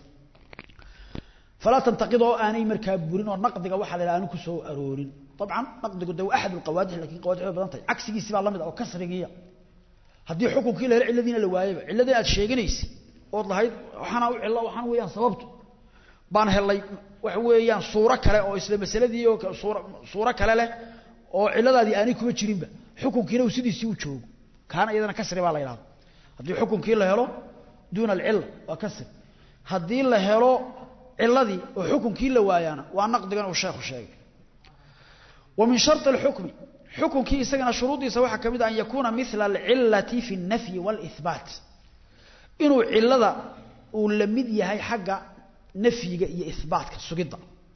فلا تنتقضوا آني مركها بورين ونقضك وحا للآن كسو أرورين طبعا نقضك دو أحد القوادح لكن قوادح بدنتي عكسي سبع الله مدى أو كسرقية haddii xukunkii la helo cilladiina la waayaba cilladii aad sheeganaysay ood lahayd waxaana u cillo waxaan weeyaan sababtu baan helay waxa weeyaan suuro kale oo isla masaladii oo suuro suuro kale leh oo cilladaadii aanay kuma jirinba xukunkiina uu sidiisii u joogo kaana iyadana kasri baa la yidhahda haddii xukunkii la helo duuna alcilla waa kasri haddii la helo cilladii oo xukunkii la waayaana waa naqdigan uu sheekhu sheegay wa min sharti alxukmi xukunkii isagana shuruudiisa waxaa ka mid ah an yakuuna mila alcillati fi اnnafyi wاlihbaat inuu cilada uu la mid yahay xagga nafyiga iyo ihbaatka sugidda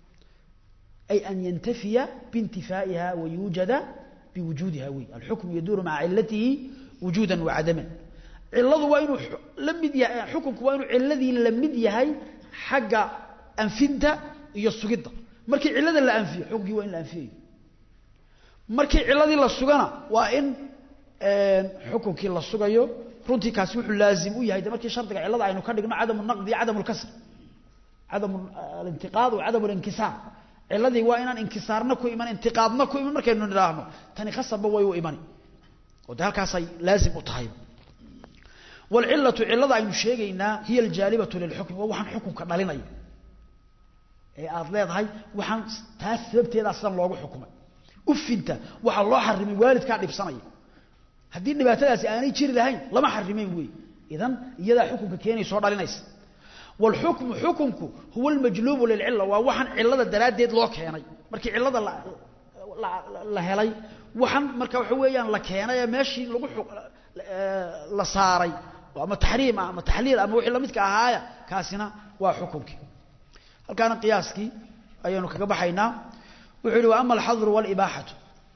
ay an yantafiya biintifaa'iha wayuujada biwujuudiha wey alxukmu yaduuru maca cilatihi wujuuda wacadaman ciladu waa inuu la mid yahay xukunku waa inuu ciladii la mid yahay xagga anfinta iyo sugidda markii cilada la anfiyo xukunkii waa in la anfiyayo markii ciladii la sugana waa in xukunkii la sugayo runtii kaasi wuxuu laazim u yahay de markii shardiga cilada aynu ka dhigno cadamu naqdi iyo cadamu lkasr cadamu alintiqaad wa cadamu linkisaar ciladii waa inaan inkisaarna ku iman intiqaadna ku iman markaynu nidhaahno tani khasabba way u imani oo de halkaasay laazim u tahay waalcilatu cilada aynu sheegaynaa hiya aljaalibatu lilxukmi waa waxaan xukunka dhalinaya ee aada leedahay waxaan taas sababteedaa sidan loogu xukumay ufinta waxaa loo xarimay waalidkaa dhibsanaya haddii dhibaatadaasi aanay jiri lahayn lama xarimeyn wey idan iyadaa xukunka keenaysa oo dhalinaysa waalxukmu xukunku huwa almajluubu lilcila waa waxaan cilada daraaddeed loo keenay markii cilada la helay waxaan marka waxa weeyaan la keenay ee meeshii lagu la saaray ama taxriim ah ama taxliil ama wixii lamidka ahaaya kaasina waa xukunkii halkaana qiyaaskii ayaanu kaga baxaynaa wuxuu yihi wa ama alxadru waalibaaxatu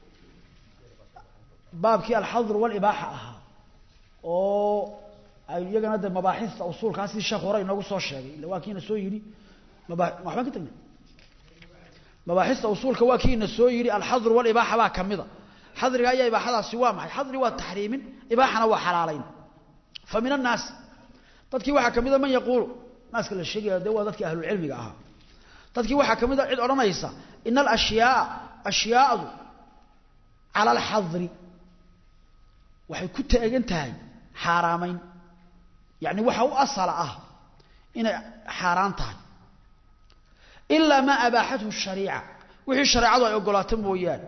baabkii alxadru waalibaaxa ahaa oo ay iyagana de mabaaxista usuulkaa sidii sheekh hore inoogu soo sheegay illa waa kiina soo yidhi maba waxbaan ka tagnay mabaaxista usuulka waa kiina soo yidhi alxadru waalibaaxa baa ka mida xadriga ayaa ibaaxadaasi waa maxay xadri waa taxriimin ibaaxana waa xalaalayn fa min annaasi dadkii waxaa ka mida man yaquulu naaska la sheegaya de waa dadkii ahlulcilmiga ahaa dadkii waxaa ka mida cid odhanaysa ina alashyaaa ashyaadu cala alxadri waxay ku taagan tahay xaaraamayn yacni waxa u asala ah inay xaaraan tahay ilaa maa abaaxathu shariica wixii shareecadu ay ogolaato mooyaane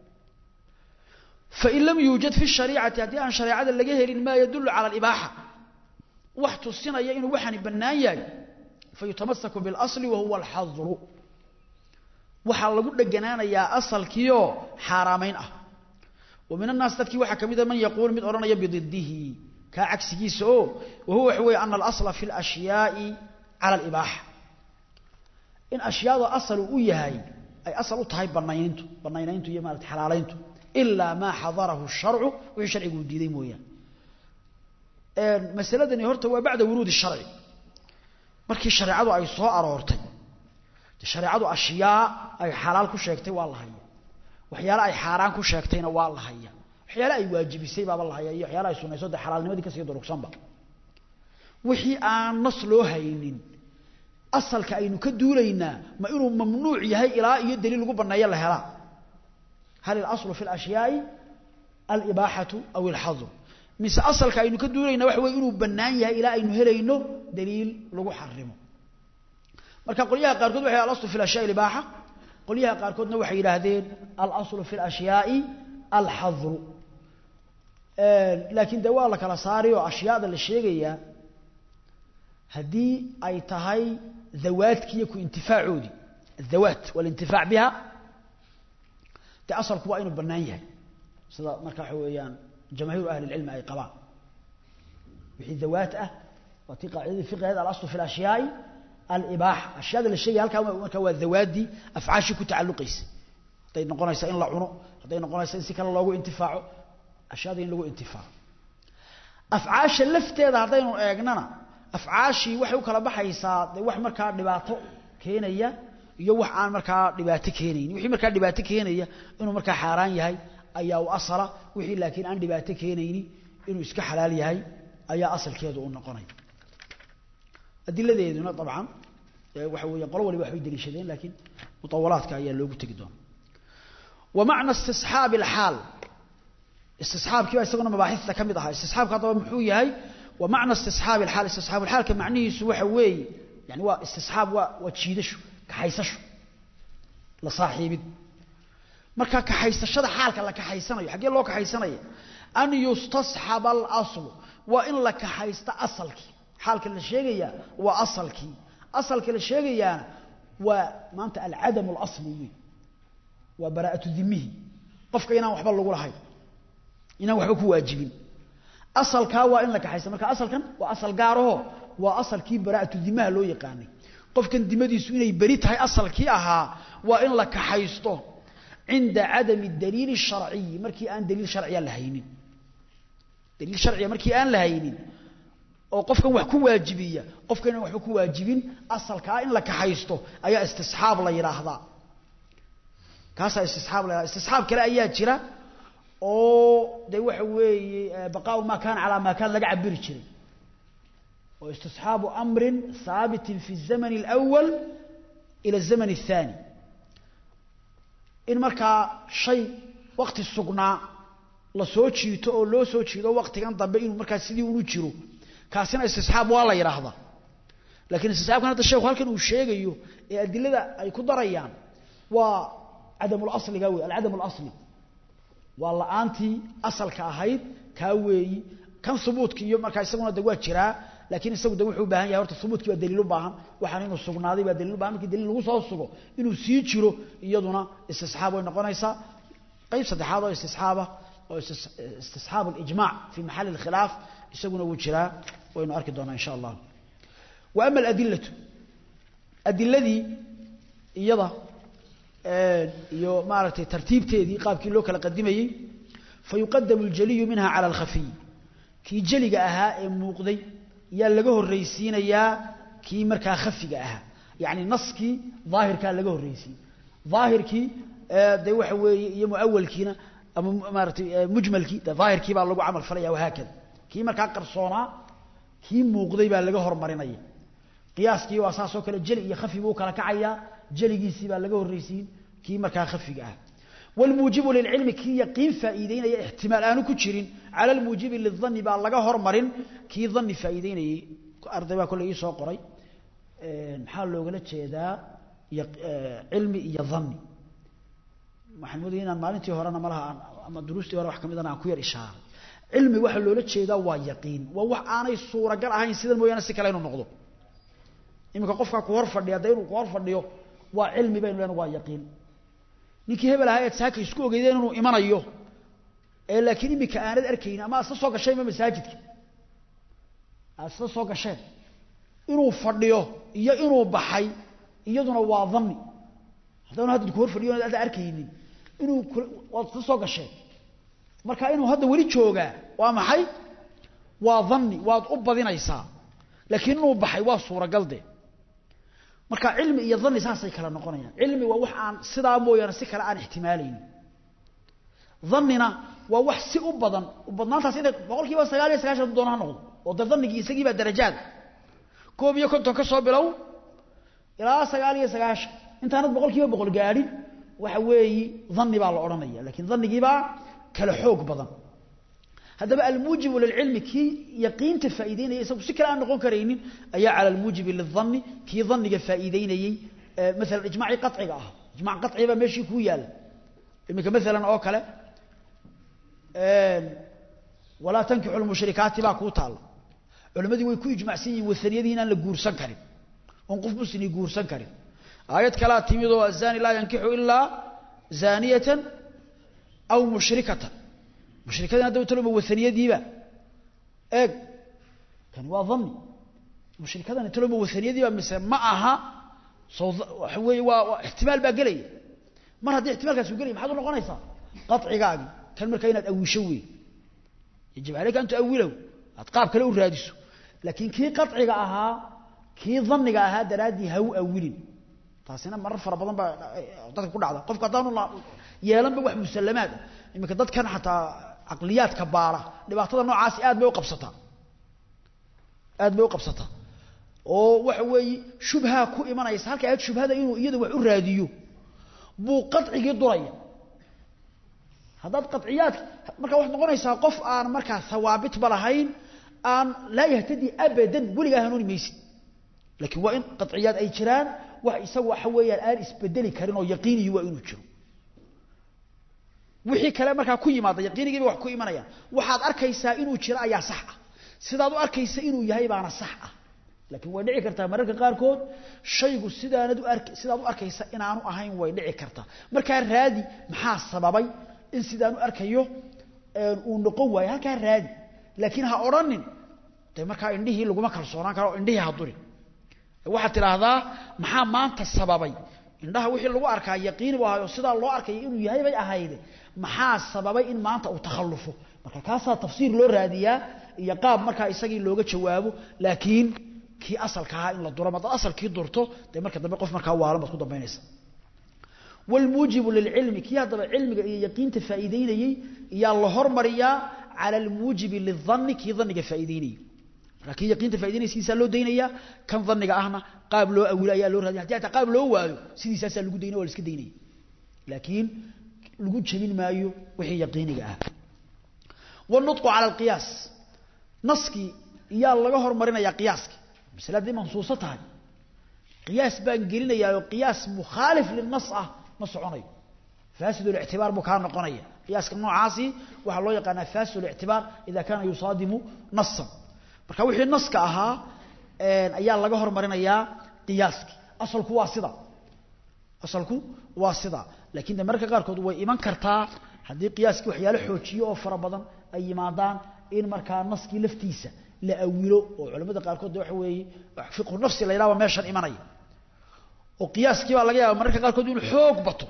fain lam yuujad fi shariicati haddii aan shareecada laga helin maa yadulu cala alibaaxa wax tusinaya inuu waxani bannaan yahay fayutamasaku biاlasli wa huwa alxadru waxaa lagu dheganaanayaa asalkiioo xaaraamayn ah wa min annaas dadkii waxaa ka mida man yaquul mid odhanaya bididihi kaa cagsigiisa oo wa huwa waxa weeye ana alasla fi اlashyaai cala alibaaxa in ashyaada asalu u yahay ay asal u tahay banaynayntu banaynayntu iyo maarata xalaalayntu ilaa maa xadarahu sharcu wixii sharcigu uu diiday mooyaane masaladani horta waa bacda wuruudi sharci markii shareecadu ay soo aroortay de shareecadu ashyaa ay xalaal ku sheegtay waa la haya waxyaale ay xaaraan ku sheegtayna waa la haya waxyaale ay waajibisay baaba la haya iyo waxyaale ay sunayso de xalaalnimadii kasii durugsanba wixii aan nas loo haynin asalka aynu ka duulaynaa ma inuu mamnuuc yahay ilaa iyo daliil lagu banneeyo la helaa hal ilaslu fi اlashyaai alibaaxatu aw alxadru mise asalka aynu ka duulayna waxa weye inuu bannaan yahay ilaa aynu helayno daliil lagu xarimo marka qolyaha qaarkood waxay alaslu fi ashyaai ibaaxa qolyaha qaarkoodna waxay yidhaahdeen alaslu fi اlashyaai alxadru laakiin de waa la kala saari oo ashyaada la sheegayaa haddii ay tahay dawaadkiiyo ku intifaacoodii adawaat walintifaac biha de asalku waa inuu bannaan yahay sida marka waxa weeyaan jamaahiiru ahli اlcilmi ay qabaan wixii dawaat ah waa tii qaacidadii fiqheed alaslu fi اlashyaai alibaaxa ashyaada la sheegaya halkaa marka waa dawaaddii afcaashii ku tacalluqaysay hadday noqonaysa in la cuno hadday noqonaysa in si kale loogu intifaaco ashyaada in lagu intifaaco afcaasha lafteeda haddaynu eegnana afcaashii waxay u kala baxaysaa de wax markaa dhibaato keenaya iyo wax aan markaa dhibaato keenaynin wixii markaa dhibaato keenaya inuu markaa xaaraan yahay ayaa u asala wixii laakiin aan dhibaato keenayni inuu iska xalaal yahay ayaa asalkeedu u noqonaya adiladeeduna dabcan waxa weeye qolo waliba waxbay deliishadeen laakiin mutawalaadka ayaa loogu tegi doona wa macna istisxaabi alxaal istisxaabkii baa isaguna mabaaxista ka mid ahaa istisxaabka haddaba muxuu yahay wa macna istisxaabi alxaal istisxaabu alxaalka macnihiisu waxa weeye yani waa istisxaab waa waa jiidasho kaxaysasho la saaxiibid marka kaxaysashada xaalka la kaxaysanayo xaggee loo kaxaysanaya an yustasxaba alaslu waa in la kaxaysto asalkii xaalka la sheegayaa waa asalkii asalka la sheegayaana waa maanta alcadamu alasli wey waa baraa'atu dimihi qofka inaan waxba lagu lahayn inaan waxba ku waajibin asalkaa waa in la kaxaysto marka asalkan waa asal gaaraho waa asalkii baraa'atu dimaha loo yaqaanay qofkan dimadiisu inay beri tahay asalkii ahaa waa in la kaxaysto cinda cadami daliili sharciyi markii aan daliil sharciya la haynin daliil sharciya markii aan la haynin oo qofkan wax ku waajibiya qofkan inaan waxba ku waajibin asalkaa in la kaxaysto ayaa istisxaab la yidhaahdaa kaasaa istisxaab la yidhahda istisxaab kale ayaa jira oo de waxa weeye baqaau maa kaana calaa maa kaan laga cabiri jiray oo istisxaabu amrin haabitin fi الzamn اlأwal ila الzamn الثaani in markaa shay wakti sugnaa la soo jiito oo loo soo jiido waktigan dambe inuu markaa sidii unu jiro kaasina istisxaab waa la yidhaahdaa lakiin istisxaabkan hadda sheekhu halkan uu sheegayo ee adilada ay ku darayaan waa cadamulasliga wey alcadam اlasli waa la-aantii asalka ahayd kaa weeyi kan hubuudka iyo markaa isaguna de waa jiraa laakiin isagu de wuxuu u baahan yahay horta hubuudkii baa daliil u baahan waxaan inuu sugnaaday baa daliil u bahan markii daliil lagu soo sugo inuu sii jiro iyaduna istisxaab way noqonaysaa qayb saddexaad oo istisxaaba oo istisxaab alijmac fi maxali اlkhilaaf isaguna wuu jiraa waynu arki doonaa insha allah wa ama aladilatu adiladii iyada iyo maaragtay tartiibteedii qaabkii loo kala qadimayey fayuqadamu اljaliyu minha calى اlkhafiy kii jeliga ahaa ee muuqday yaa laga horraysiinayaa kii markaa khafiga ahaa yacni naskii daahirkaa laga horraysiin daahirkii dee waxa weeye iyo muawalkiina ama maaratay mujmalkii de daahirkii baa lagu camal falaya wahaakada kii markaa qarsoonaa kii muuqday baa laga hormarinaya qiyaaskii waa saas oo kale jeli iyo khafi buu kala kacayaa jeligiisii baa laga horraysiin kii markaa khafiga ah wlmuujibu lilcilmi kii yaqiin faa'iideynaya ixtimaal aanu ku jirin cala almuujibi lidani baa laga hormarin kii dani faa'iideynayey arday baa kolley ii soo qoray maxaa loogala jeedaa cilmi iyo dani waxaan moodaya inaan maalintii horena malaha ama duruustii hore wax ka midana aan ku yar ishaaray cilmi waxaa loola jeedaa waa yaqiin waa wax aanay suuragal ahayn sidan mooyaane si kale inuu noqdo iminka qofkaa ku hor fadhiya de inuu ku hor fadhiyo waa cilmi baynu lena waa yaqiin ninkii hebel ahaa eed saaka isku ogeydeen inuu imanayo ee laakiin iminka aanad arkaynin ama aad isla soo gasheenba masaajidka aad isla soo gasheen inuu fadhiyo iyo inuu baxay iyaduna waa dani haddana hadda ku hor fadhiyo ada arkaynin inuu waad isla soo gasheen marka inuu hadda weli joogaa waa maxay waa dani waad u badinaysaa laakiin inuu baxay waa suuragal de marka cilmi iyo dani saasay kala noqonayaan cilmi waa wax aan sidaa mooyaane si kale aan ixtimaalaynin danina waa wax si u badan badnaantaas inay boqol kiiba sagaal iyo sagaashan doona ha noqdo oo de danigii isagii baa darajaada koob iyo konton ka soo bilow ilaa sagaal iyo sagaashan intaanad boqol kiiba boqol gaadhin waxa weeyi dani baa la odhanaya lakiin danigiibaa kala xoog badan haddaba almuujibu lilcilmi kii yaqiinta faa'iideynaya isagu si kale aan noqon karaynin ayaa cala almuujibi lildanni kii daniga faa'iideynayey maalan ijmaacii qaciga ah ijmac qaci baa meeshii kuu yaalla iminka maalan oo kale walaa tankixu lmushrikaati baa kuu taalla culimmadii way ku ijmacsan yihin wahaniyadii inaan la guursan karin oon qof muslimi guursan karin aayad kalaa timid oo azani laa yankixu ilaa zaniyatan aw mushrikatan mushrikadina hadda taloma wahaniyadiiba eeg kani waa dani mushrikadani taloma wahaniyadiiba mise ma aha so waxa weeye waa ixtimaal baa gelaya mar haddii ixtimaalkaas u gelaya maxaad u noqonaysaa qacigaagii kan markaa inaad awisho wey yajib aleyka an tuawilahu aad qaab kale u raadiso laakiin kii qaciga ahaa kii daniga ahaa daraaddii ha u awilin taasina marar fara badan baa dadka ku dhacda qofku haddaanu yeelanba wax musallamaad ah iminka dadkan xataa caqliyaadka baara dhibaatada noocaasi aad bay u qabsataa aad bay u qabsataa oo waxa weeye shubhaa ku imanaysa halka aad shubhada inuu iyada wax u raadiyo buu qacigii duraya haddaad qaciyaadka markaa waxaad noqonaysaa qof aan markaa hawaabitba lahayn aan laa yahtadi abadan weligaa hanuuni maysid laakiin waa in qaciyaad ay jiraan wax isaga waxa weeyaan aan isbedeli karin oo yaqiiniyi waa inuu jiro wixii kale markaa ku yimaada yaqiinigiiba wax ku imanayaan waxaad arkaysaa inuu jiro ayaa sax ah sidaad u arkaysa inuu yahay baana sax ah laakiin way dhici kartaa mararka qaarkood shaygu sidaanad u ark sidaad u arkaysa inaanu ahayn way dhici kartaa markaa raadi maxaa sababay in sidaan u arkayo uu noqon waayo halkaa raadi laakiin ha odhanin de markaa indhihii laguma kalsoonaan karo o indhihii ha durin waxaad tidhaahdaa maxaa maanta sababay indhaha wixii lagu arkaa yaqiin buu ahayo sidaa loo arkay inuu yahay bay ahayde maxaa sababay in maanta uu takhallufo marka kaasaa tafsiir loo raadiyaa iyo qaab markaa isagii looga jawaabo laakiin kii asalka ahaa in la duro madaad asalkii durto dee marka dambe qof markaa waalan baad ku dambaynaysa والموجب للعلم كي هذا علم يقين تفائديني يا الله هرمريا على الموجب للظن كي ظنك فائديني لكن يقين تفائديني سيسا لو دينيا كان ظنك اهنا قابل لو اولا يا لو رادي حتى قابل لو وايو سيدي ساسا لو ديني ولا اسك ديني لكن لو جبين مايو وحي يقينك اه والنطق على القياس نسكي يا الله هرمرينا يا قياسك مسألة دي منصوصة تهي قياس بان قلنا قياس مخالف للنص اه ma soconayo faasid الاعتبار buu kaa noqonaya qiyaaska noocaasi waxaa loo yaqaanaa faasid الاعتبار إذا kaana yusaadimu nasan marka wixii naska ahaa ayaa laga hormarinayaa qiyaaski asalku waa sida asalku waa sida laakiin de mararka qaarkood way iman kartaa haddii qiyaaskii waxyaalo xoojiyo oo fara badan ay yimaadaan in markaa naskii laftiisa la awilo oo culamada qaarkood waxa weeye fiqhu nafsi la yidhahdo meeshan imanaya oo qiyaaskii baa laga yaaba mararka qaarkood inuu xoog bato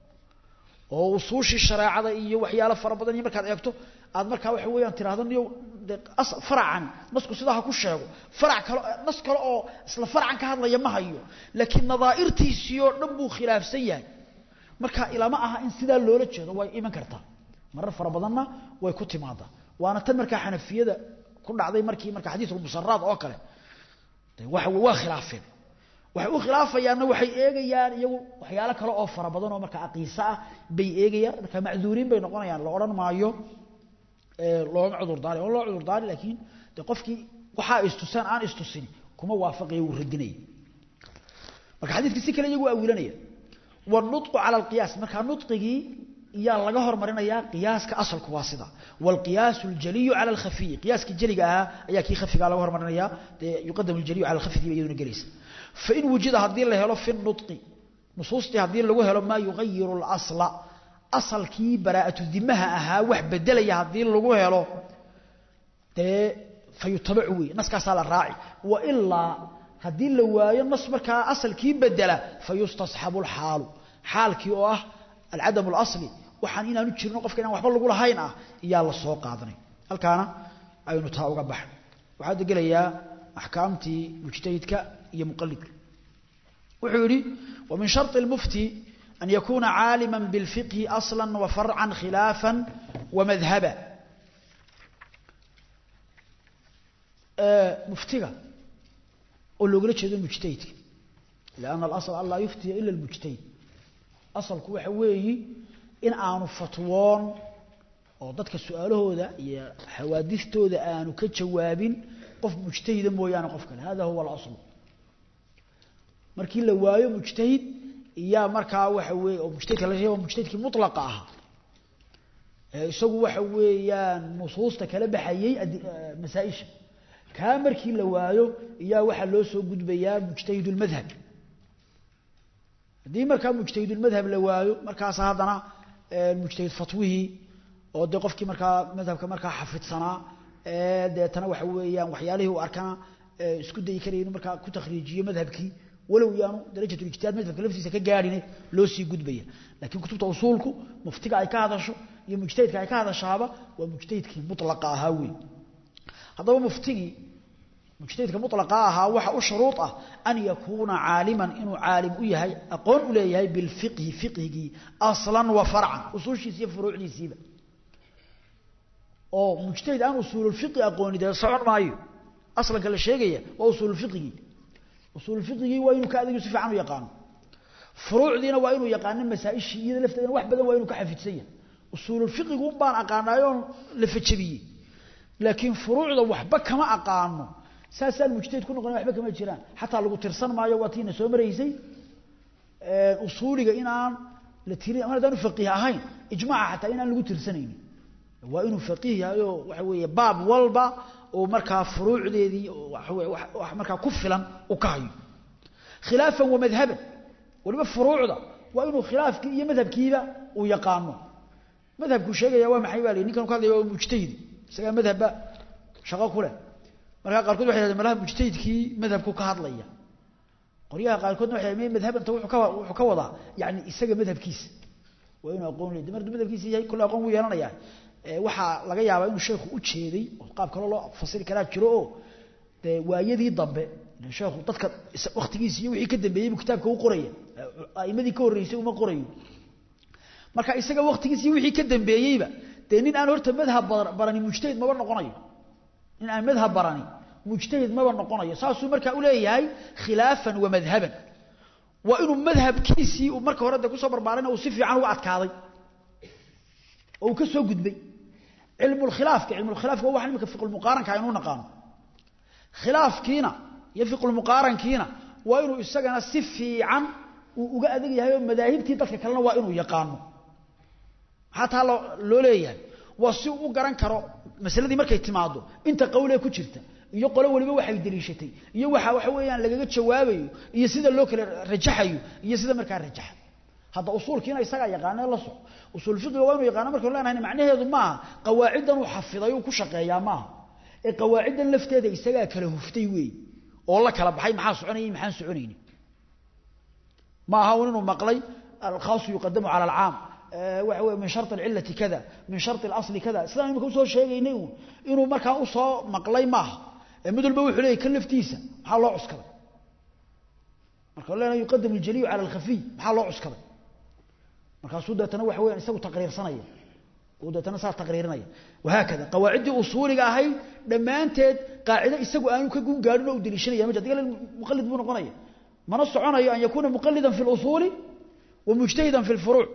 oo usuushii shareecada iyo waxyaalo fara badan iyo markaad eegto aad markaa waxa weeyaan tiraahdo niyo faracan nasku sidaa ha ku sheego farac kale nas kale oo isla faracan ka hadlaya ma hayo laakiin nadaa'irtiisii oo dhan buu khilaafsan yahay marka ilama aha in sidaa loola jeedo way iman kartaa marar fara badanna way ku timaadaa waana tan markaa xanafiyada ku dhacday markii marka xadiisul musaraad oo kale waxa waa khilaafeen waxay u khilaafayaanna waxay eegayaan iyagu waxyaalo kale oo fara badan oo marka aqiisa ah bay eegayaan marka macduuriin bay noqonayaan la odhan maayo looma cudurdaari oo loo cudurdaari laakiin de qofkii waxaa istusaan aan istusin kuma waafaqaya wuu radinaya marka xadiidkii si kale iyagu awilanaya والنطق على القياس marka nutqigi iya laga hormarinayaa qiyaaska asalku waa sida والقياس الجلي على الخفي قياسك جليga aha ayaa kii khafiga laga hormarinaya يقدم الجلي على الخفي iyaduna galaysa فإن وجد hadii la helo في النطق نصوصتي hadii lagu helo ما يغير الأصل أصلkii براءة الذمها ahaa wax bedelaya hadii lagu helo de فيتبع وي نسكاس la raaci وإلا hadii la waayo nas markaa asalkii bedela fayustasxabu alxaalu xaalkii oo ah alcadam اlasli waxaan inaanu jirno qofka inaan waxba lagu lahayn ah iyaa la soo qaadanay halkaana aynu taa uga baxno waxaa degelayaa axkaamtii mujtahidka iyo muqalidka wuxuu yidhi wamin sharطi اlmufti an yakuna caalima biاlfiqhi asla wafarca khilaafa wamadhaba muftiga oo loogala jeedo mujtahidka lianna alasl an laa yuftiya ila almujtahid asalku waxa weeyi in aanu fatwoon oo dadka su-aalahooda iyo xawaadistooda aanu ka jawaabin qof mujtahida mooyaane qof kale hada huwa alaslu markii la waayo mujtahid iyaa markaa waxa weeye oo mujtahidka la sheego mujtahidkii mutlaqa ahaa ee isagu waxa weeyaan nusuusta kala baxayey masaa-isha kaa markii la waayo iyaa waxaa loo soo gudbayaa mujtahid اlmadhab haddii markaa mujtahid اlmadhab la waayo markaas haddana mujtahid fatwihii oo dee qofkii markaa madhabka markaa xafidsanaa deetana waxa weeyaan waxyaalihii u arkana isku dayi karaya inuu markaa ku takhriijiyo madhabkii walow yaanu darajat ijtihaad madhabka laftiisa ka gaadhine loo sii gudbaya laakiin kutubta usuulku muftiga ay ka hadasho iyo mujtahidka ay ka hadashaaba waa mujtahidkii mutlaqa ahaa wey haddaba muftigii mujtahidka mutlaqa ahaa waxa u shuruud ah an yakuuna caaliman inuu caalim u yahay aqoon u leeyahay bilfiqhi fiqhigii aslan wa farcan usuushiisa iyo furuucdiisiiba oo mujtahid aan usuululfiqhi aqooni dee socon maayo aslanka la sheegaya waa usuululfiqhigii usuululfiqhigii waa inuu ka adigu si fiican u yaqaano furuucdiina waa inuu yaqaano masaa-ishii iyada lafteedana wax badan waa inuu ka xafidsan yahay usuululfiqhigu un baan aqaanaayoon la fajabiyey laakiin furuucda waxba kama aqaano saasaan mujtahid ku noqona waxba kama jiraan xataa lagu tirsan maayo waa tiina soo maraysay usuuliga inaan la tirin ama hadaan faqiih ahayn ijmaaca xataa inaan lagu tirsanaynin waa inuu faqiih yahay oo waxa weeye baab walba oo markaa furuucdeedii wax markaa ku filan u ka hayo khilaafan wa madhaban waliba furuucda waa inuu khilaafkii iyo madhabkiiba uu yaqaano madhabkuu sheegaya waa maxay baa la ninkan ka hadlaya waa mujtahidi isagaa madhabba shaqo ku leh markaa qaarkood waxay hahdeen malaha mujtahidkii madhabku ka hadlaya qoryaha qaarkoodna waxay may madhabanta wuxuu ka wuxuu ka wadaa yani isaga madhabkiisa waa inuu aqoon leeyahay markuu madhabkiisa yahay kullu aqoon wuu yeelanayaa ee waxa laga yaabaa inuu sheekhu u jeeday oo qaab kale loo fasiri karaa jiro oo dee waayadii dambe sheekhu dadka waqtigiisa iyo wixii ka dambeeyay buu kitaabka u qoraya aimadii ka horreysay uma qorayo marka isaga waqtigiisa iyo wixii ka dambeeyeyba dee nin aan horta madhab barani mujtahid maba noqonayo nin aan madhab barani mujtahid maba noqonayo saasuu markaa u leeyahay khilaafan wa madhaban waa inuu madhabkiisii uu marka hore de kusoo barbaarayna uu si fiican uga adkaaday oo uu ka soo gudbay cilmu lkhilaafka cilmu lkhilaafka waa waxaan imika fiqulmuqaaranka aynu naqaano khilaafkiina iyo fiqulmuqaarankiina waa inuu isagana si fiican uu uga adag yahay oo madaahibtii dadka kalena waa inuu yaqaano maxaa taa loo loo leeyahay waa si uu u garan karo masaladii markay timaado inta qowlee ku jirta iyo qolo waliba waxay daliishatay iyo waxa waxa weeyaan lagaga jawaabayo iyo sida loo kala rajaxayo iyo sida markaa rajaxa hadda usuulkiina isaga yaqaan la soo usul fiqh waa inuu yaqaan marka leenahay macnaheedu ma aha qawaacidan uu xafiday uu ku shaqeeyaa ma aha ee qawaacidan lafteeda isaga kala huftay weey oo la kala baxay maxaa soconayay maxaan soconaynin ma aha inuu maqlay al-khaas yuqaddamu ala al-aam waxa weeye min shart al-illati kada min shart al-asli kada sidaan imika soo sheegaynay inuu markaa u soo maqlay ma aha mid walba wuxuu leeyahay kan laftiisa maxaa loo cuskaday marka leena yuqadamu al-jaliy ala al-khafi maxaa loo cuskaday markaasuu deetana waxa weeyaan isagu taqriirsanaya uu deetana saa taqriirinaya wahaakada qawaaciddii usuuliga ahayd dhammaanteed qaacido isagu aanu ka gun gaadhin oo u deliishanaya ma adiga muqallid buu noqonaya mana soconayo an yakuuna muqallidan fi اlusuuli wa mujtahidan fi اlfuruuc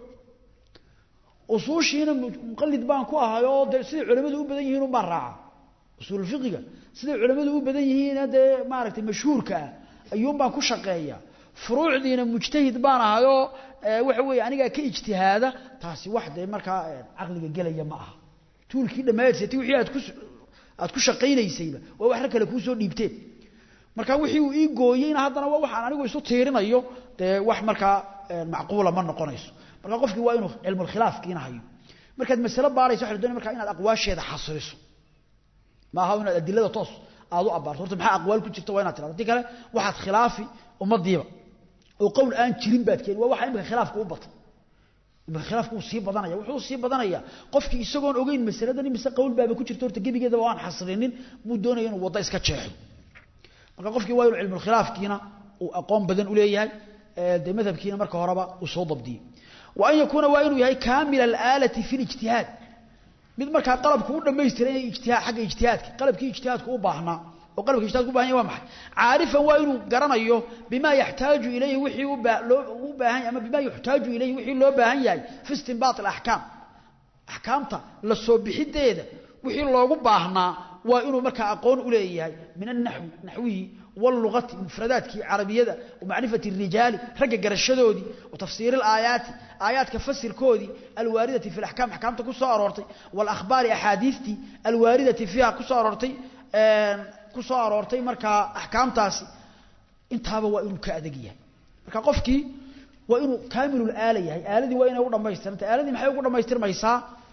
usuushiina muqallid baan ku ahay oo dee siday culamadu u badan yihiin un baan raaca usuulfiqiga siday culamadu u badan yihiina dee maaragtay mashhuurka ah ayuun baan ku shaqeeya furuucdiina mujtahid baan ahayoo waxa weeye anigaa ka ijtihaada taasi wax dee markaa caqliga gelaya ma aha tuulkii dhammaadseetay wixii aad ku aad ku shaqaynaysayba waa wax rag kale kuu soo dhiibteen marka wixii uu ii gooyeyna haddana waa waxaan anigu isu tiirinayo dee wax markaa macquula ma noqonayso marka qofkii waa inuu cilmulkhilaafkiina hayo markaad masale baarayso waxa la doonaya markaa inaad aqwaasheeda xasriso ma aha inaad adilada toos aad u abaarto horta maxaa aqwaal ku jirta waa inaad tirado haddii kale waxaad khilaafi ummadiiba oo qowl aan jirin baad keeni waa waxa imika khilaafku u batay imika khilaafku uu sii badanaya wuxuu sii badanaya qofkii isagoon ogeyn masaladan imise qowl baaba ku jirta horta gebigeedaba aan xasrinin buu doonaya inuu waddo iska jeexo marka qofkii waa inuu cilmulkhilaafkiina uu aqoon badan u leeyahay dee madhabkiina marka horeba uu soo dabdiyey wa an yakuuna waa inuu yahay kaamil alaalati fi lijtihaad mid markaa qalabku u dhamaystiran inay ijtihaad xagga ijtihaadka qalabkii ijtihaadku u baahnaa oo qalabka ijtihaadku u baahan yahay waa maxay caarifan waa inuu garanayo bima yaxtaaju ilayhi wixii u u baahan yahay ama bima yuxtaaju ilayhi wixii loo baahan yahay fi istinbaat alaxkaam axkaamta la soo bixideeda wixii loogu baahnaa waa inuu markaa aqoon u leeyahay min annaxwi naxwihi واللغة مفردات عربية ومعرفة الرجال رجع جرشدودي وتفسير الآيات آيات كفسر كودي الواردة في الأحكام أحكام تكسر أرورتي والأخبار أحاديثتي الواردة فيها كسر أرورتي كسر أرورتي مركا أحكام تاسي انت هذا وإنه كأدقية مركا قفكي وإنه كامل الآلة هي آلة دي وإنه يقول ما يستر انت آلة دي ما يقول ما يستر ما يسا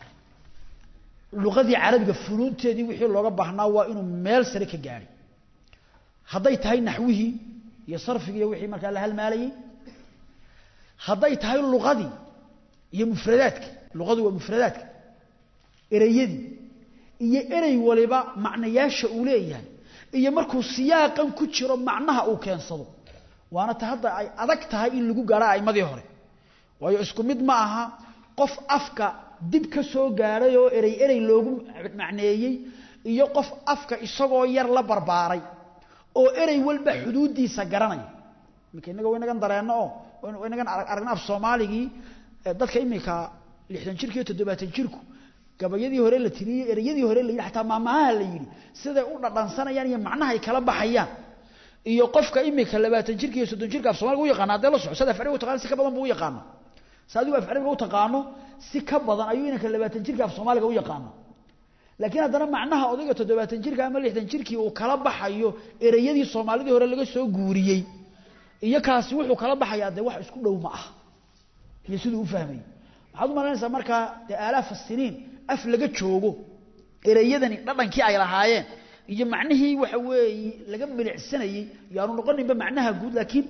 لغة عربية فنون تدي وحي اللغة بحنا وإنه ميل سريك جاري hadday tahay naxwihii iyo sarfigii iyo wixii markaa la halmaalayay hadday tahay luqadii iyo mufradaadka luqadu waa mufradaadka ereyadii iyo erey waliba macnayaasha uu leeyahay iyo markuu siyaaqan ku jiro macnaha uu keensado waana ta hadda ay adag tahay in lagu gaaro aimadii hore waayo isku mid ma aha qof afka dib ka soo gaadhay oo erey erey loogu macneeyey iyo qof afka isagoo yar la barbaaray oo erey walba xuduudiisa garanaya iminka innaga inagan dareenno oo inagan aragna af soomaaligii dadka iminka lixdan jirka iyo toddobaatan jirku gabayadii hore la tiriyey ereyadii hore la yidhi xataa maamahaha la yidhi siday u dhadhansanayaan iyo macnahay kala baxayaan iyo qofka iminka labaatan jirka iyo soddon jirka af soomaliga u yaqaana haddee la soco sad af carabiga u taqaana si ka badan buu u yaqaana si adigu af carabiga u taqaano si ka badan ayuu inanka labaatan jirka af soomaaliga u yaqaana laakiin haddana macnaha odayga toddobaatan jirka ama lixdan jirkii uu kala baxayo ereyadii soomaalidii hore laga soo guuriyey iyo kaasi wuxuu kala baxayaa dee wax isku dhow ma ah iyo siduu u fahmayey waxaad u malaynaysaa markaa dee aalaafa siniin af laga joogo ereyadani dhadhankii ay lahaayeen iyo macnihii waxa weeye laga milicsanayey yaanu noqoninba macnaha guud laakiin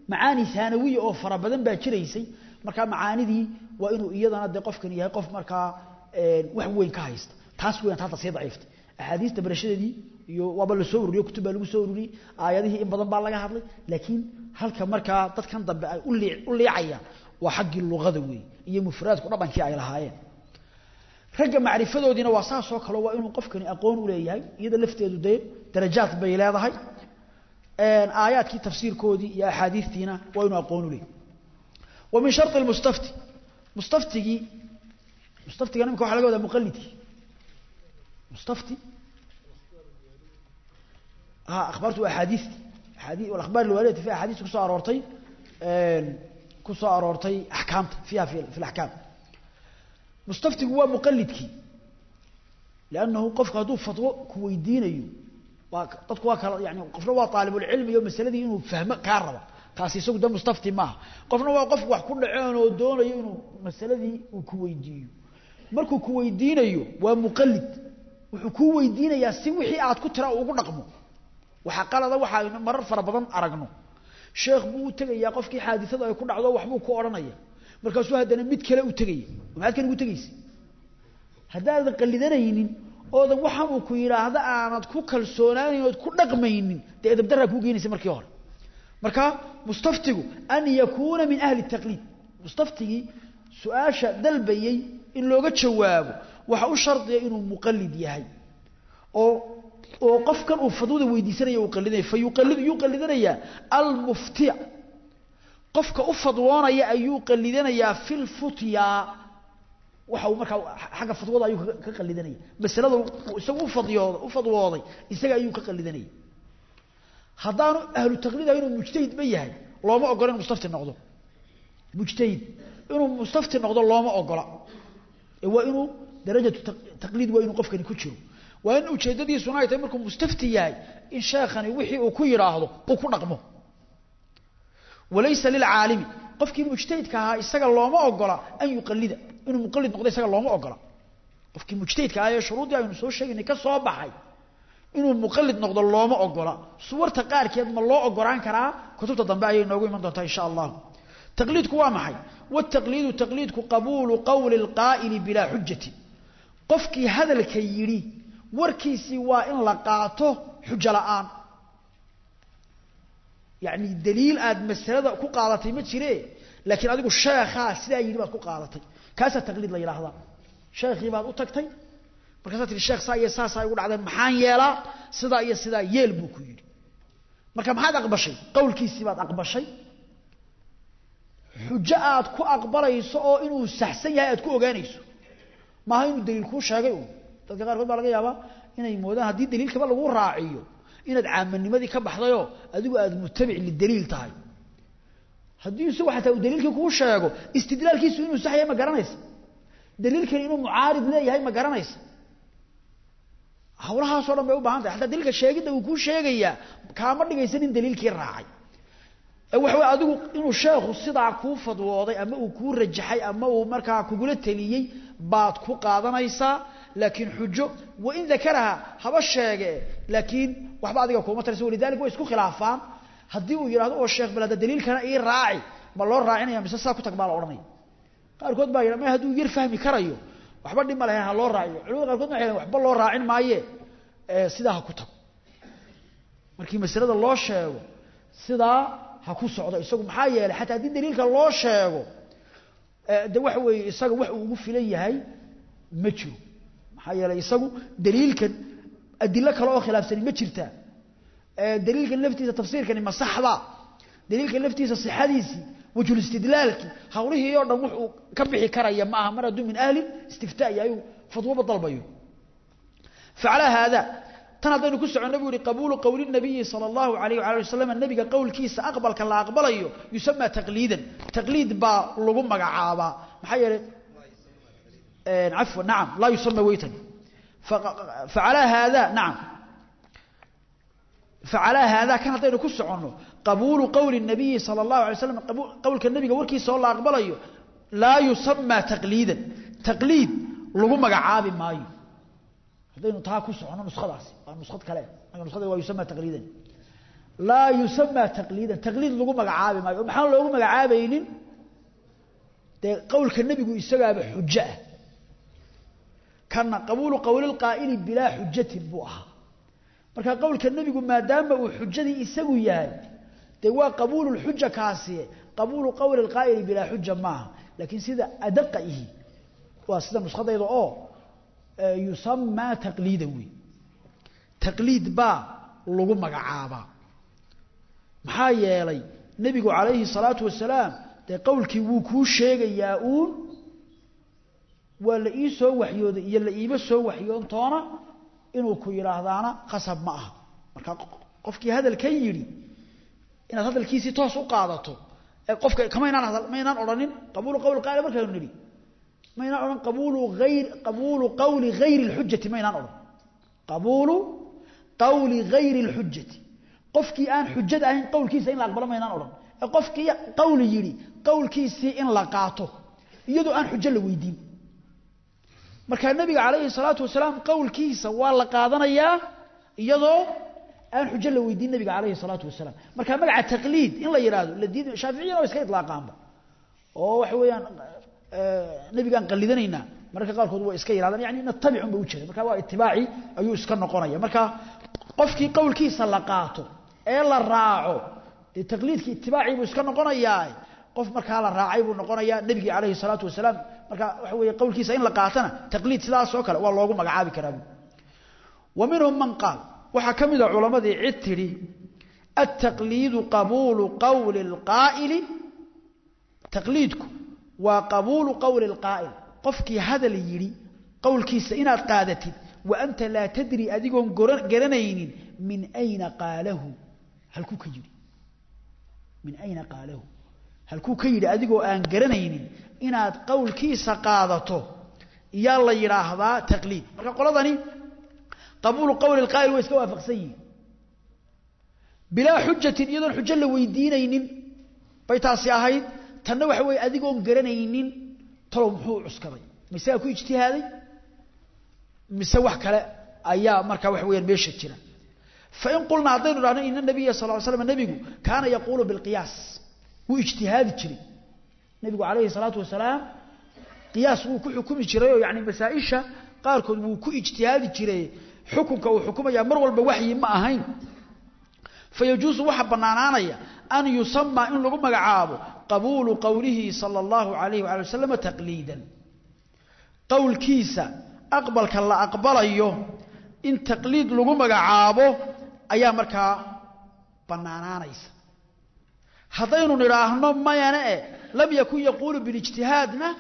macaani haanawiya oo fara badan baa jiraysay markaa macaanidii waa inuu iyadana dee qofkan yahay qof markaa wax weyn ka haysta taas weyn hadda sii daciiftay axaadiista barashadeedii iyo waaba la soo ururiyo kutub baa lagu soo ururiyey aayadihii in badan baa laga hadlay laakiin halka markaa dadkan dambe ay u liicayaan waa xaggii luqada weey iyo mufraadku dhaqankii ay lahaayeen ragga macrifadoodiina waa saasoo kale waa inuu qofkani aqoon u leeyahay iyada lafteedu dee darajaad bay leedahay aayaadkii tafsiirkoodii iyo axaadiistiina waa inuu aqoon u leeyahay wa min sharط mustafti mustaftigii mustaftiga nimka waxa laga wadaa muqalidkii mustafti ha akhbaartu waa axaadiisti axaadii alakhbaar alwaaridati fi axaadiista kusoo aroortay ku soo aroortay axkaamta fiiha fi alaxkaam mustaftigu waa muqalidkii liannahu qofku hadduu fatwo ku weydiinayo waa dadku waa kala yani qofna waa aalibulcilmi iyo masaladii inuu fahmo kaa raba kaasi isagu de mustafti maaha qofna waa qof wax ku dhaceen oo doonayo inuu masaladii uu ku weydiiyo markuu ku weydiinayo waa muqalid wuxuu kuu weydiinayaa si wixii aad ku tira ugu dhaqmo waxaa qalada waxa aynu marar fara badan aragno sheekh buu u tegayaa qofkii xaadisada ay ku dhacdo waxbuu ku odhanaya markaasuu haddana mid kale u tegaya maxaad kan ugu tegaysa haddaadan qallidanaynin oodan waxaan uu ku yidhaahdo aanad ku kalsoonaanayn ood ku dhaqmaynin dee edabdaraa kuu geynaysa markii hore marka mustaftigu an yakuuna min ahli taqliid mustaftigii su-aasha dalbayey in looga jawaabo waxa u shardiya inuu muqalid yahay oo oo qofkan uu fadwada weydiisanaya uu qalidinaya fa yuqallidu yuu qalidanayaa almuftiya qofka u fadwoonaya ayuu qalidanayaa fi lfutya waxa uu markaa xagga fadwada ayuu ka qalidanaya masalada isagu ufadiyooda u fadwooday isaga ayuu ka qalidanaya haddaanu ahlu taqliid ahay inuu mujtahid ba yahay looma ogola inu mustafti noqdo mujtahid inuu mustafti noqdo looma ogola ee waa inuu darajatu taqliid waa inuu qofkani ku jiro waa in ujeeddadiisuna ay tahay markuu mustafti yahay in sheekhani wixii uu ku yidhaahdo uu ku dhaqmo walaysa lilcaalimi qofkii mujtahidka ahaa isaga looma ogola an yuqalida inuu muqalid noqdo isaga looma ogola qofkii mujtahidka ahaa ee shuruuddii aynu soo sheegaynay ka soo baxay inuu muqalid noqdo looma ogola suwarta qaarkeed ma loo ogolaan karaa kutubta dambe ayay noogu iman doontaa insha allah taqliidku waa maxay wtaqliidu taqliidku qabuulu qowli اlqaa'ili bilaa xujati qofkii hadalka yidhi warkiisii waa in la qaato xujo la'aan yacni daliil aad masalada ku qaadatay ma jire laakiin adigu sheekhaa sidaa yidhi baad ku qaadatay kaasaa taqliid la yidhaahdaa sheekhii baad u tagtay markaasaa tihi sheekh saa iyo saasaa igu dhacdeen maxaan yeelaa sidaa iyo sidaa yeel buu ku yidhi marka maxaad aqbashay qowlkiisii baad aqbashay xujo aad ku aqbalayso oo inuu saxsan yahay aad ku ogaanayso maaha inuu daliil kuu sheegay un dadka qaarkood baa laga yaabaa inay moodaan haddii daliilkaba lagu raaciyo inaad caamanimadii ka baxdayoo adigu aad mutabic lidaliil tahay haddii isagu xataa uu daliilkii kuu sheego istidlaalkiisu inuu sax yahay ma garanaysa daliilkani inuu mucaarid leeyahay ma garanaysa hawlahaasoo dhan bay u baahan tahay xataa daliilka sheegidda uu kuu sheegayaa kaama dhigaysan in daliilkii raacay waxa wey adigu inuu sheekhu sidaa kuu fadwooday ama uu kuu rajaxay ama uu markaa kugula teliyey baad ku qaadanaysaa laakiin xujo wain dakaraha haba sheege laakiin waxba adiga kuuma taraysa walidalik way isku khilaafaan haddii uu yidhahdo oo sheekh bal hadda daliilkana ii raaci ma loo raacinaya mise saa ku tag baa la odhanaya qaarkood baa yidha ma hadduu yar fahmi karayo waxba dhib ma lahayn ha loo raaciyo culimada qaarkood waxay waxba loo raacin maaye sidaa ha ku tago markii masalada loo sheego sidaa ha ku socdo isagu maxaa yeelay xataa haddii daliilka loo sheego de waxa weeye isaga wax uu ugu filan yahay ma jiro maxaa yeelay isagu daliilkan adilo kale oo khilaafsani ma jirtaa daliilkan laftiisa tafsiirkani ma saxda daliilkan laftiisa sixadiisii wajhul istidlaalkii hawlihii oo dhan wuxuu ka bixi karaya ma aha mar hadduu min ahli istiftaa yahay uu fatwoba dalbayo facalaa haada tan haddaynu ku soconno buu yihi qabuulu qowli nabiyi sala allahu alayh waala wasalam nabiga qowlkiisa aqbalka la aqbalayo yusamaa taqliidan taqliid baa lagu magacaabaa maxaa yeelay cafwan nacam laa yusama weytan facalaa haada nacam facalaa haada kan haddaynu ku soconno qabuulu qowli nabiyi sala allahu alay slam qowlka nabiga warkiisa oo la aqbalayo laa yusamaa taqliidan taqliid lagu magacaabi maayo haddaynu taa ku socono nuskhadaasi waa nuskhad kale nuskada waa yusama taqliidan laa yusamaa taqliidan taqliid lagu magacaabi maayo oo maxaan loogu magacaabaynin dee qowlka nebigu isagaaba xujo ah kana qabuulu qowli lqaa'ili bilaa xujatin buu ahaa marka qowlka nebigu maadaama uu xujadii isagu yahay dee waa qabuulu lxuja kaasi qabuulu qowli lqaa'ili bilaa xuja maaha laakiin sida adaqa ihi waa sida nuskadayda oo yusamaa taqliida wey taqliid baa lagu magacaabaa maxaa yeelay nebigu calayhi salaatu wasalaam dee qowlkii wuu kuu sheegayaa uun waa la ii soo waxyooday iyo la iima soo waxyoontoona inuu ku yidhaahdaana qasab ma aha marka qofkii hadalkan yidhi inaad hadalkiisii toos u qaadato qofka kamaynaan hadal maynaan odhanin qabuulu qowli qaali markaynu nidhi maynaan odhan qabuulu hayr qabuulu qawli hayri اlxujati maynaan odhan qabuulu qawli hayri اlxujati qofkii aan xujada ahayn qowlkiisa in la aqbalo maynaan odhan ee qofkii qawli yidhi qowlkiisii in la qaato iyadoo aan xujo la weydiin markaa nebiga calayhi salaatu wasalaam qowlkiisa waa la qaadanayaa iyadoo aan xujo la weydiin nebiga calayhi salaatu wasalaam marka magaca taqliid in la yidhaahdo la diid shaaficiyana waa iska idlaaqaanba oo waxa weeyaan nebigaan qallidanaynaa mararka qaarkood waa iska yidhahdaan yani natabicun ba u jeeda marka waa itibaaci ayuu iska noqonaya marka qofkii qowlkiisa la qaato ee la raaco dee taqliidkii itibaacii buu iska noqonayaa qof markaa la raacay buu noqonayaa nebigii calayhi salaatu wasalaam marka waxa weeye qowlkiisa in la qaatana taqliid sidaas oo kale waa loogu magacaabi karaa bu wa minhum man qaal waxaa ka mid a culammadii cid tidhi altaqliidu qabuulu qowli اlqaa'ili taqliidku waa qabuulu qowli اlqaa'il qofkii hadal yidhi qowlkiisa inaad qaadatid wa anta laa tadri adigoon garanaynin min ayna qaalahu halkuu ka yidhi min ayna qaalahu halkuu ka yidhi adigoo aan garanaynin inaad qowlkiisa qaadato iyaa la yidhaahdaa taqliid marka qoladani qabuulu qowli اlqaa'il way iska waafaqsan yihin bilaa xujatin iyadoon xujo la weydiinaynin bay taasi ahayd tanna waxa weeye adigoon garanaynin talow muxuu u cuskaday misegaa ku ijtihaaday mise wax kale ayaa markaa waxa weyaan meesha jira fain qulnaa haddaynu dhahno ina nabiya sal ly slam nebigu kaana yaquulu bilqiyaas wuu ijtihaadi jiray nebigu calayhi salaatu wasalaam qiyaas wuu ku xukumi jiray oo yani masaa-isha qaarkood wuu ku ijtihaadi jiray xukunka uu xukumayaa mar walba waxyi ma ahayn fayajuusu waxaa bannaanaanaya an yusamaa in lagu magacaabo qabuulu qowlihi sala allahu alayh waali wasalam taqliidan qowlkiisa aqbalka la aqbalayo in taqliid lagu magacaabo ayaa markaa bannaanaanaysa haddaynu nidhaahno mayane e lam yakun yaquulu bilijtihaadna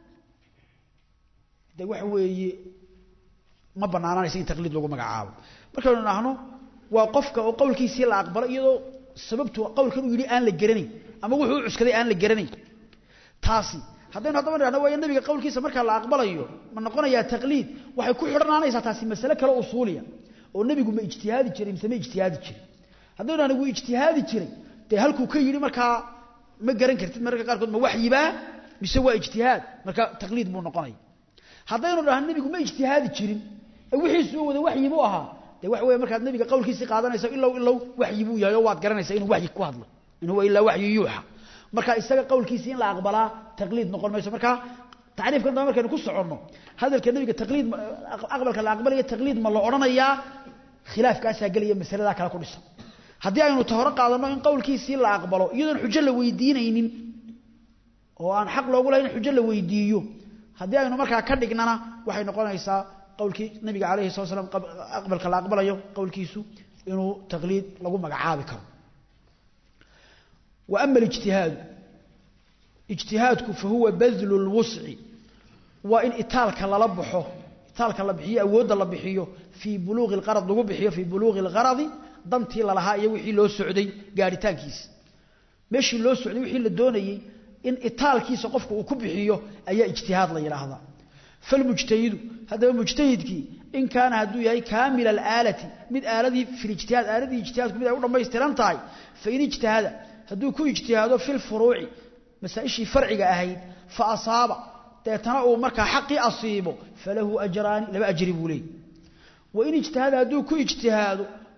de waxa weeye ma bannaanaanaysa in taqliid lagu magacaabo markaynu nidhaahno waa qofka oo qowlkiisii la aqbalo iyadoo sababtu qowlkan uu yidhi aan la garanayn ama wuxuu u cuskaday aan la garanayn taasi haddaynu haddaba nidhahno waayo nebiga qowlkiisa markaa la aqbalayo ma noqonayaa taqliid waxay ku xidhanaanaysaa taasi masale kale usuuliya oo nebigu ma ijtihaadi jiray mise ma ijtihaadi jiray haddaynu nidhahno wuu ijtihaadi jiray dee halkuu ka yidhi markaa ma garan kartid mararka qaarkood ma waxyibaa mise waa ijtihaad marka taqliid buu noqonaya haddaynu dhahno nebigu ma ijtihaadi jirin ee wixiisuu wada waxyi buu ahaa de waxa weeye markaad nabiga qowlkiisii qaadanaysa ilow ilow waxyi buu yahay oo waad garanaysaa inuu waxyi ku hadlo in huwa ilaa waxyu yuuxa marka isaga qowlkiisii in la aqbalaa taqliid noqon mayso marka tacriifkan daba markaynu ku soconno hadalka nebiga taqliid aqbalka la aqbalaya taqliid ma la odhanayaa khilaafkaasaa gelaya masaladaa kale ku dhisan haddii aynu ta hore qaadanno in qowlkiisii la aqbalo iyadoon xujo la weydiinaynin oo aan xaq loogu lahayn in xujo la weydiiyo haddii aynu markaa ka dhignana waxay noqonaysaa qowlkii nabiga calayhi sala slam aqbalka la aqbalayo qowlkiisu inuu taqliid lagu magacaabi karo wa ama alijtihaadu ijtihaadku fa huwa badlu lwusci waa in itaalka lala baxo itaalka la bixiyo awoodda la bixiyo fii buluuqi lqarad lagu bixiyo fii buluuqi lqaradi dantii lalahaa iyo wixii loo socday gaadhitaankiisa meeshii loo socday wixii la doonayey in itaalkiisa qofku uu ku bixiyo ayaa ijtihaad la yidhaahdaa falmujtahidu haddaba mujtahidkii in kaana hadduu yahay kaamila alaalati mid aaladii filijtihaad aaladii ijtihaadku mid ay u dhammaystiran tahay fain ijtahada hadduu ku ijtihaado fi lfuruuci masaa-ishii farciga ahayd fa asaaba deetana uu markaa xaqii asiibo falahu ajraani laba ajri buu leeyay wain ijtahada hadduu ku ijtihaado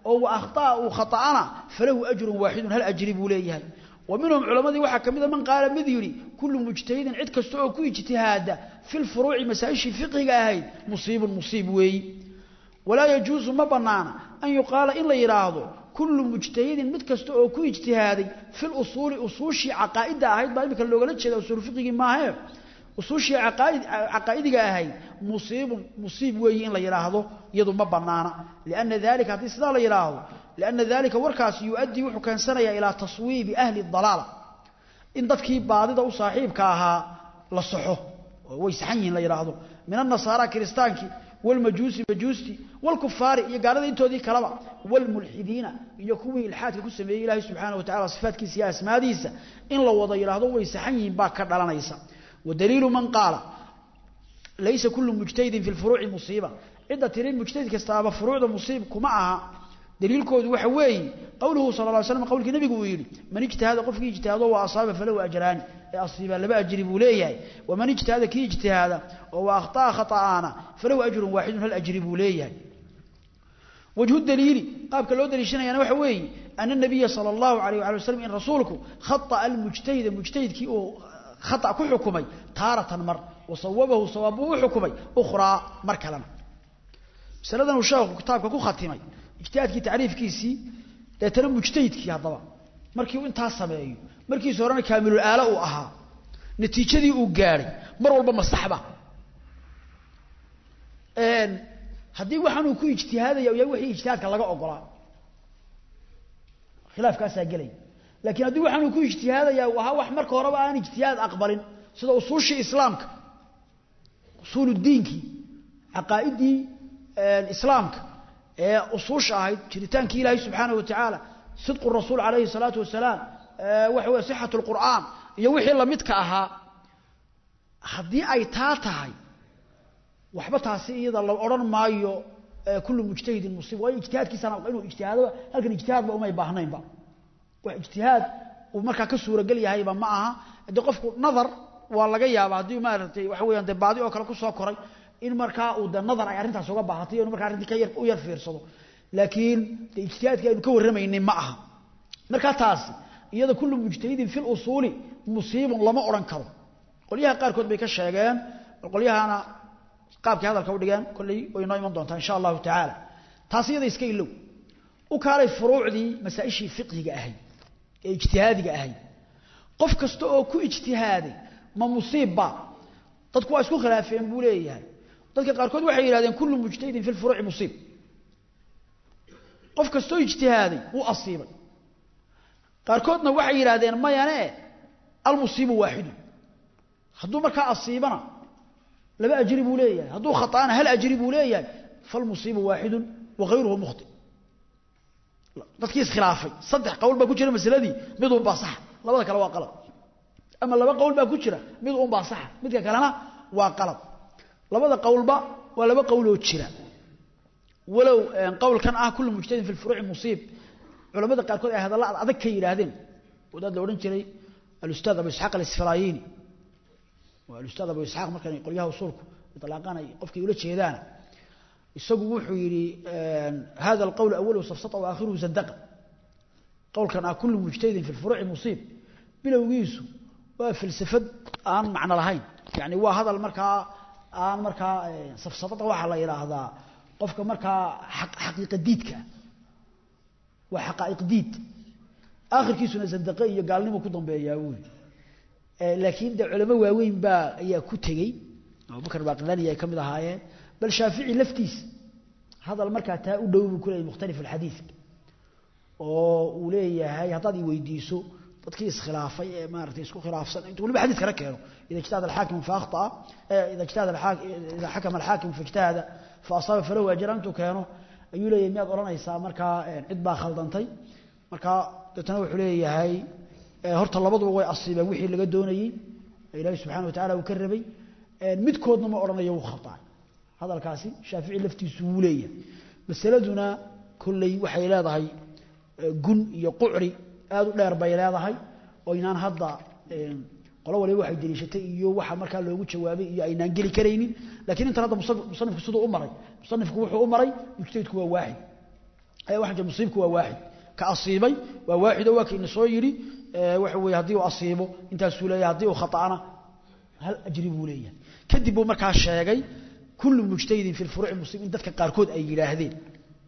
oo wa akhtaa uu khata'ana falahu ajrun waaxidun hal ajri buu leeyahay wa minhum culammadii waxaa ka mida man qaala mid yidhi kullu mujtahidin cid kasta oo ku ijtihaada fi lfuruuci masaa-ishii fiqhiga ahayd musiibun musiib weeyi walaa yajuusu ma bannaana an yuqaala in la yidhaahdo kullu mujtahidin mid kasta oo ku ijtihaaday fi lusuuli usuushii caqaa'idda ahayd baa imika loogala jeeda usuul fiqigii maahee usuushii caqaa'idiga ahayd musiibun musiib weeyi in la yidhaahdo iyadu ma bannaana lianna dalika haddii sidaa la yidhaahdo lianna dalika warkaasi yu-addii wuxuu keensanayaa ilaa taswiibi ahli dalaala in dadkii baadida u saaxiibka ahaa la saxo oo way saxan yihiin la yidhaahdo min annasaara kiristaankii walmajuusi majuusti walkufaari iyo gaalada intoodii kaleba walmulxidiina iyo kuwii ilxaadka ku sameeyey ilaahay subxaana wa tacala sifaatkiisa iyo asmaadiisa in la wada yidhaahdo way saxan yihiin baa ka dhalanaysa wadaliilu man qaala laysa kullu mujtahidin fi lfuruuci musiiba cidda tiri mujtahid kastaaba furuucda musiib kuma aha daliilkoodu waxa weeye qowluhu sala lla ly slam qowlkii nabigu uu yidhi man ijtihaada qofkii ijtihaado wa asaaba falahu ajraani ee asiiba laba ajri buu leeyahay waman ijtihaada kii ijtihaada oo wa akhطa'a khata'aana falahu ajrun waaxidun hal ajri buu leeyahay wajhu daliili qaabka loo daliishanayaana waxa weeye ana nabiya sala allahu alayh waali wasalam in rasuulku khata'a almujtahida mujtahidkii uu khata ku xukumay taaratan mar wasawabahu sawaab buu u xukumay ukhraa mar kalena masaladan uu sheekhu kitaabka ku khatimay ijtihaadkii tacriifkiisii deetana mujtahidkii haddaba markii uu intaa sameeyo markiisa horena kaamilul aala uu ahaa natiijadii uu gaadhay mar walba masaxba haddii waxaan uu ku ijtihaadaya u yahay wixii ijtihaadka laga ogolaa khilaafkaasaa gelaya laakiin haddii waxaan uu ku ijtihaadaya uu ahaa wax marka horeba aan ijtihaad aqbalin sida usuushii islaamka usuuludiinkii caqaa'idii islaamka ee usuusha ahayd jiritaankii ilaahay subxaanaه watacaala sidqu rasuul calayhi الsalaatu wasalaam waxa wey sixaة اlqur'aan iyo wixii lamidka ahaa haddii ay taa tahay waxba taasi iyada la odhan maayo kullu mujtahidin musiib waayo ijtihaadkiisana inuu ijtihaado halkan ijtihaadba umay baahnaynba wax ijtihaad uu markaa ka suuragel yahayba ma aha de qofku nadar waa laga yaaba haddii maaragtay waxa weeyaan de baadi oo kale kusoo koray in markaa uu de nadar ay arrintaas uga baahatay inu markaa arrintii ka yar u yar fiirsado laakiin de ijtihaadkii aynu ka warramaynay ma aha markaa taasi iyada kullu mujtahidin fi lusuuli musiibun lama odhan karo qolyaha qaarkood bay ka sheegeen qolyahana qaabkay hadalka u dhigeen kolley way noo iman doontaa insha allahu tacaala taasi iyada iska ilow u kaalay furuucdii masaa-ishii fiqhiga ahayd ee ijtihaadiga ahayd qof kasta oo ku ijtihaaday ma musiibba dadku waa isku khilaafeen buu leeyahay dadka qaarkood waxay yidhahdeen kullu mujtahidin fi lfuruuci musiib qof kastoo ijtihaaday wuu asiibay qaarkoodna waxay yidhaahdeen mayane almusiibu waaxidu hadduu markaa asiibana laba ajri buu leeyahay hadduu khata'ana hal ajri buu leeyahay falmusiibu waaxidu wakayruhu mukhti dadkii iskhilaafay saddex qowl baa ku jira masaladii mid un baa saxa labada kale waa qalad ama laba qowl baa ku jira mid un baa saxa midka kalena waa qalad labada qowlba waa laba qowloo jira walow qowlkan ah kullu mujtahidin fi lfuruuci musiib culamada qaarkood ay hadalla ad adag ka yidhaahdeen wadaad la odhan jiray alustaad abu isxaaq alisfaraayini waa alustaad abu isxaaq markan qolyaha usuulku itlaaqaan ay qofkay ula jeedaan isagu wuxuu yidhi hada alqowl awaluhu safsata wa aakhiruhu zandaqa qowlkan ah kullu mujtahidin fi lfuruuci musiib bilowgiisu waa falsafad aan macno lahayn yani waa hadal markaa aan markaa safsadada waxaa la yidhaahdaa qofka markaa xaqiiqa diidka waa xaqaa'iq diid aakhirkiisuna zandaqe iyo gaalnimo ku dambeeyaa wuuli laakiin de culamo waaweyn baa ayaa ku tegey abubakar baqilani ay ka mid ahaayeen bal shaafici laftiisa hadal markaa taa u dhow buu ku leeyahy mukhtalif alxadiidka oo uu leeyahay haddaad i weydiiso dadkii iskhilaafay ee maaratay isku khilaafsan intuu waliba xadiis kala keeno ida ijtahada alxaakimu faaktaa ida ijtahada ida xakama alxaakimu faijtahada fa asaaba falahu ajran intuu keeno ayuu leeyahay miyaad odhanaysaa markaa cid baa khaldantay markaa deetana wuxuu leeyahay horta labaduba way asiibeen wixii laga doonayey ilaahay subxana watacala uu ka rabay midkoodna ma odhanayo wuu khataa hadalkaasi shaafici laftiisu wuu leeyahay masaladuna kolley waxay leedahay gun iyo qucri aad u dheer bay leedahay oo inaan hadda qolo waliba waxay deliishatay iyo waxa markaa loogu jawaabay iyo aynaan geli karaynin lakiin intan hadda musanifku siduu u maray musanifku wuxuu u maray mujtahidku waa waaxid ayaa waxa musiibku waa waaxid ka asiibay waa waaxid oo waa kii soo yiri waxa weeye haddii uu asiibo intaasuu leeyahay haddii uu khata'ana hal ajri buu leeyahay kadib buu markaa sheegay kullu mujtahidin fi lfuruuci muslim in dadka qaarkood ay yidhaahdeen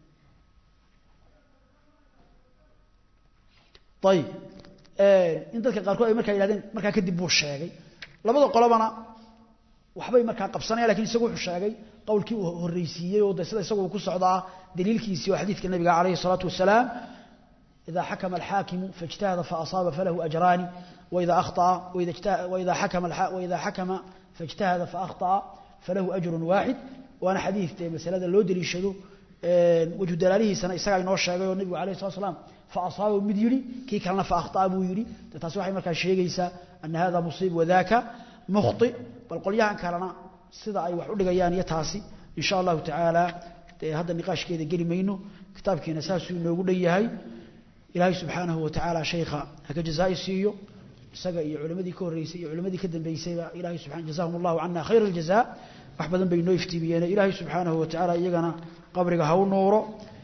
ayib in dadka qaarkood ay markaa yidhahdeen markaa kadib buu sheegay labada qolobana waxbay markaa qabsanaya lakin isagu wuxuu sheegay qowlkii uu horreysiiyey oo de sida isagu ku socdaa daliilkiisii oo xadiidka nabiga calayhi الsalaatu wasalaam إذا حكم الحاكم فاجتهد فأصاب فله أجران وإذا أخطأ وإذا, اجتهد وإذا حكم وإذا حكم فاجتهد فأخطأ فله أجر واحد وأنا حديث مسألة لو دليشدو وجه دلاله سنة إساق إنه الشيء والنبي عليه الصلاة والسلام فأصاب مديري كي كان فأخطأ أبو يري تتسوح مركا الشيء أن هذا مصيب وذاك مخطئ بل قل يان كارنا سيدا أي وحول لغيان يتاسي إن شاء الله تعالى هذا النقاش كيدا قري مينو كتاب كي نساسو إنه يقول لي ilaahay subxaanahu watacaala shaykha haka jazaa siiyo isaga iyo culimadii ka horreysay iyo culimadii ka dambeysayba ilahay subxana jazahum allahu cana khayr aljazaa wax badan bay noo iftiimiyeen ilaahay subxaanahu watacaala iyagana qabriga ha u nuuro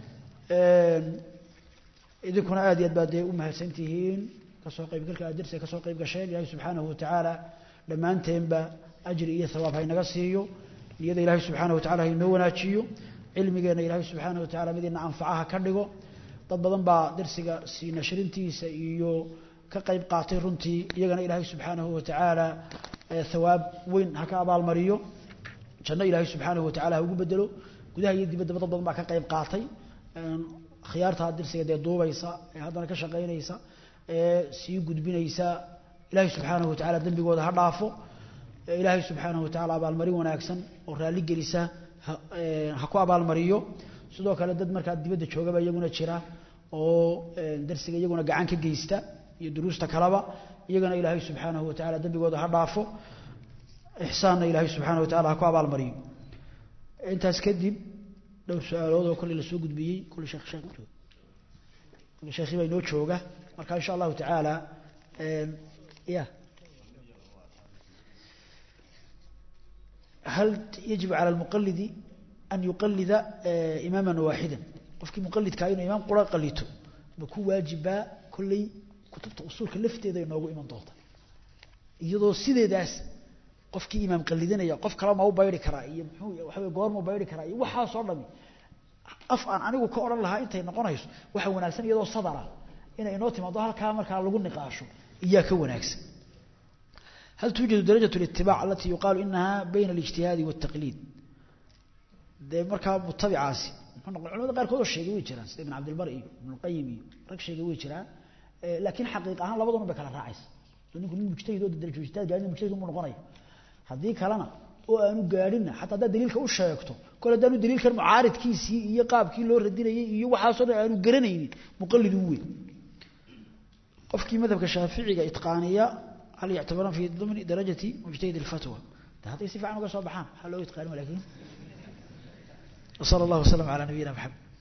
idinkuna aad iyo aad baad dee u mahadsan tihiin kasoo qaybgalka aad darsiga kasoo qayb gasheen ilaahay subxaanahu watacaala dhammaanteenba ajri iyo thawaab haynaga siiyo niyada ilaahay subxaanahu watacala haynoo wanaajiyo cilmigeenna ilaahay subxaanahu watacala midina anfacaha ka dhigo dad badan baa darsiga sii nashrintiisa iyo ka qayb qaatay runtii iyagana ilaahay subxaanahu watacaala thawaab weyn ha ka abaalmariyo janno ilaahay subxaanahu watacala ha ugu bedelo gudaha iyo dibaddaba dad badan baa ka qayb qaatay khiyaartaa darsiga dee duubaysa ee haddana ka shaqaynaysa ee sii gudbinaysa ilaahay subxaanahu watacala dembigooda ha dhaafo ilaahay subxaanahu watacala abaalmarin wanaagsan oo raalli gelisa ha ku abaalmariyo sidoo kale dad markaa dibadda joogaba iyaguna jira oo darsiga iyaguna gacan ka geysta iyo duruusta kaleba iyagana ilaahay subxaanahu watacala dembigooda ha dhaafo ixsaanna ilaahay subxaana watacala ha ku abaalmariyo intaas kadib dhowr su-aalood oo kolley lasoo gudbiyey kulle sheekh sheekh kulle sheekhi baa inoo jooga marka insha allahu tacaala ya هل يجب على المقلد أن يقلد إماما واحدا قفك مقلد كاين إمام قرى قليته بكو واجبا كل كتبت أصول كلفت إذا ينوغو إمام ضغطا يضو سيدي داس قفك إمام قلدنا يا قف كلام أو بايري كرائي وحوي قوار مو بايري كرائي وحا صرمي أفعن عنيقو كورا لها إنت ينقونيس وحا وناكسن يضو صدرا إنا إنوتي مضوها الكامل كان لغو نقاشو إياك وناكسن هل توجد درجة الاتباع التي يقال إنها بين الاجتهاد والتقليد dee markaa mutabicaasi culamada qaarkood oo sheegay way jiraan sida ibn cabdilbar iyo ibn qayim iyo rag sheegay way jiraan laakiin xaqiiq ahaan labaduna bay kala raacaysa ninku nin mujtahid oo darajo ijtihaad gaadhin mujtahid mu noqonayo haddii kalena oo aanu gaadhinna xataa haddaad daliilka u sheegto kole haddaanu daliilkan mucaaridkiisii iyo qaabkii loo radinayay iyo waxaasoo dhan aanu garanaynin muqallid u weyn qofkii madhabka shaaficiga itqaaniya hal yactabaran fi dimni darajati mujtahid alfatwa hadday si fiican uga soo baxaan waxaa loo itqaanima laakiin وصلى الله وسلم على نبينا محمد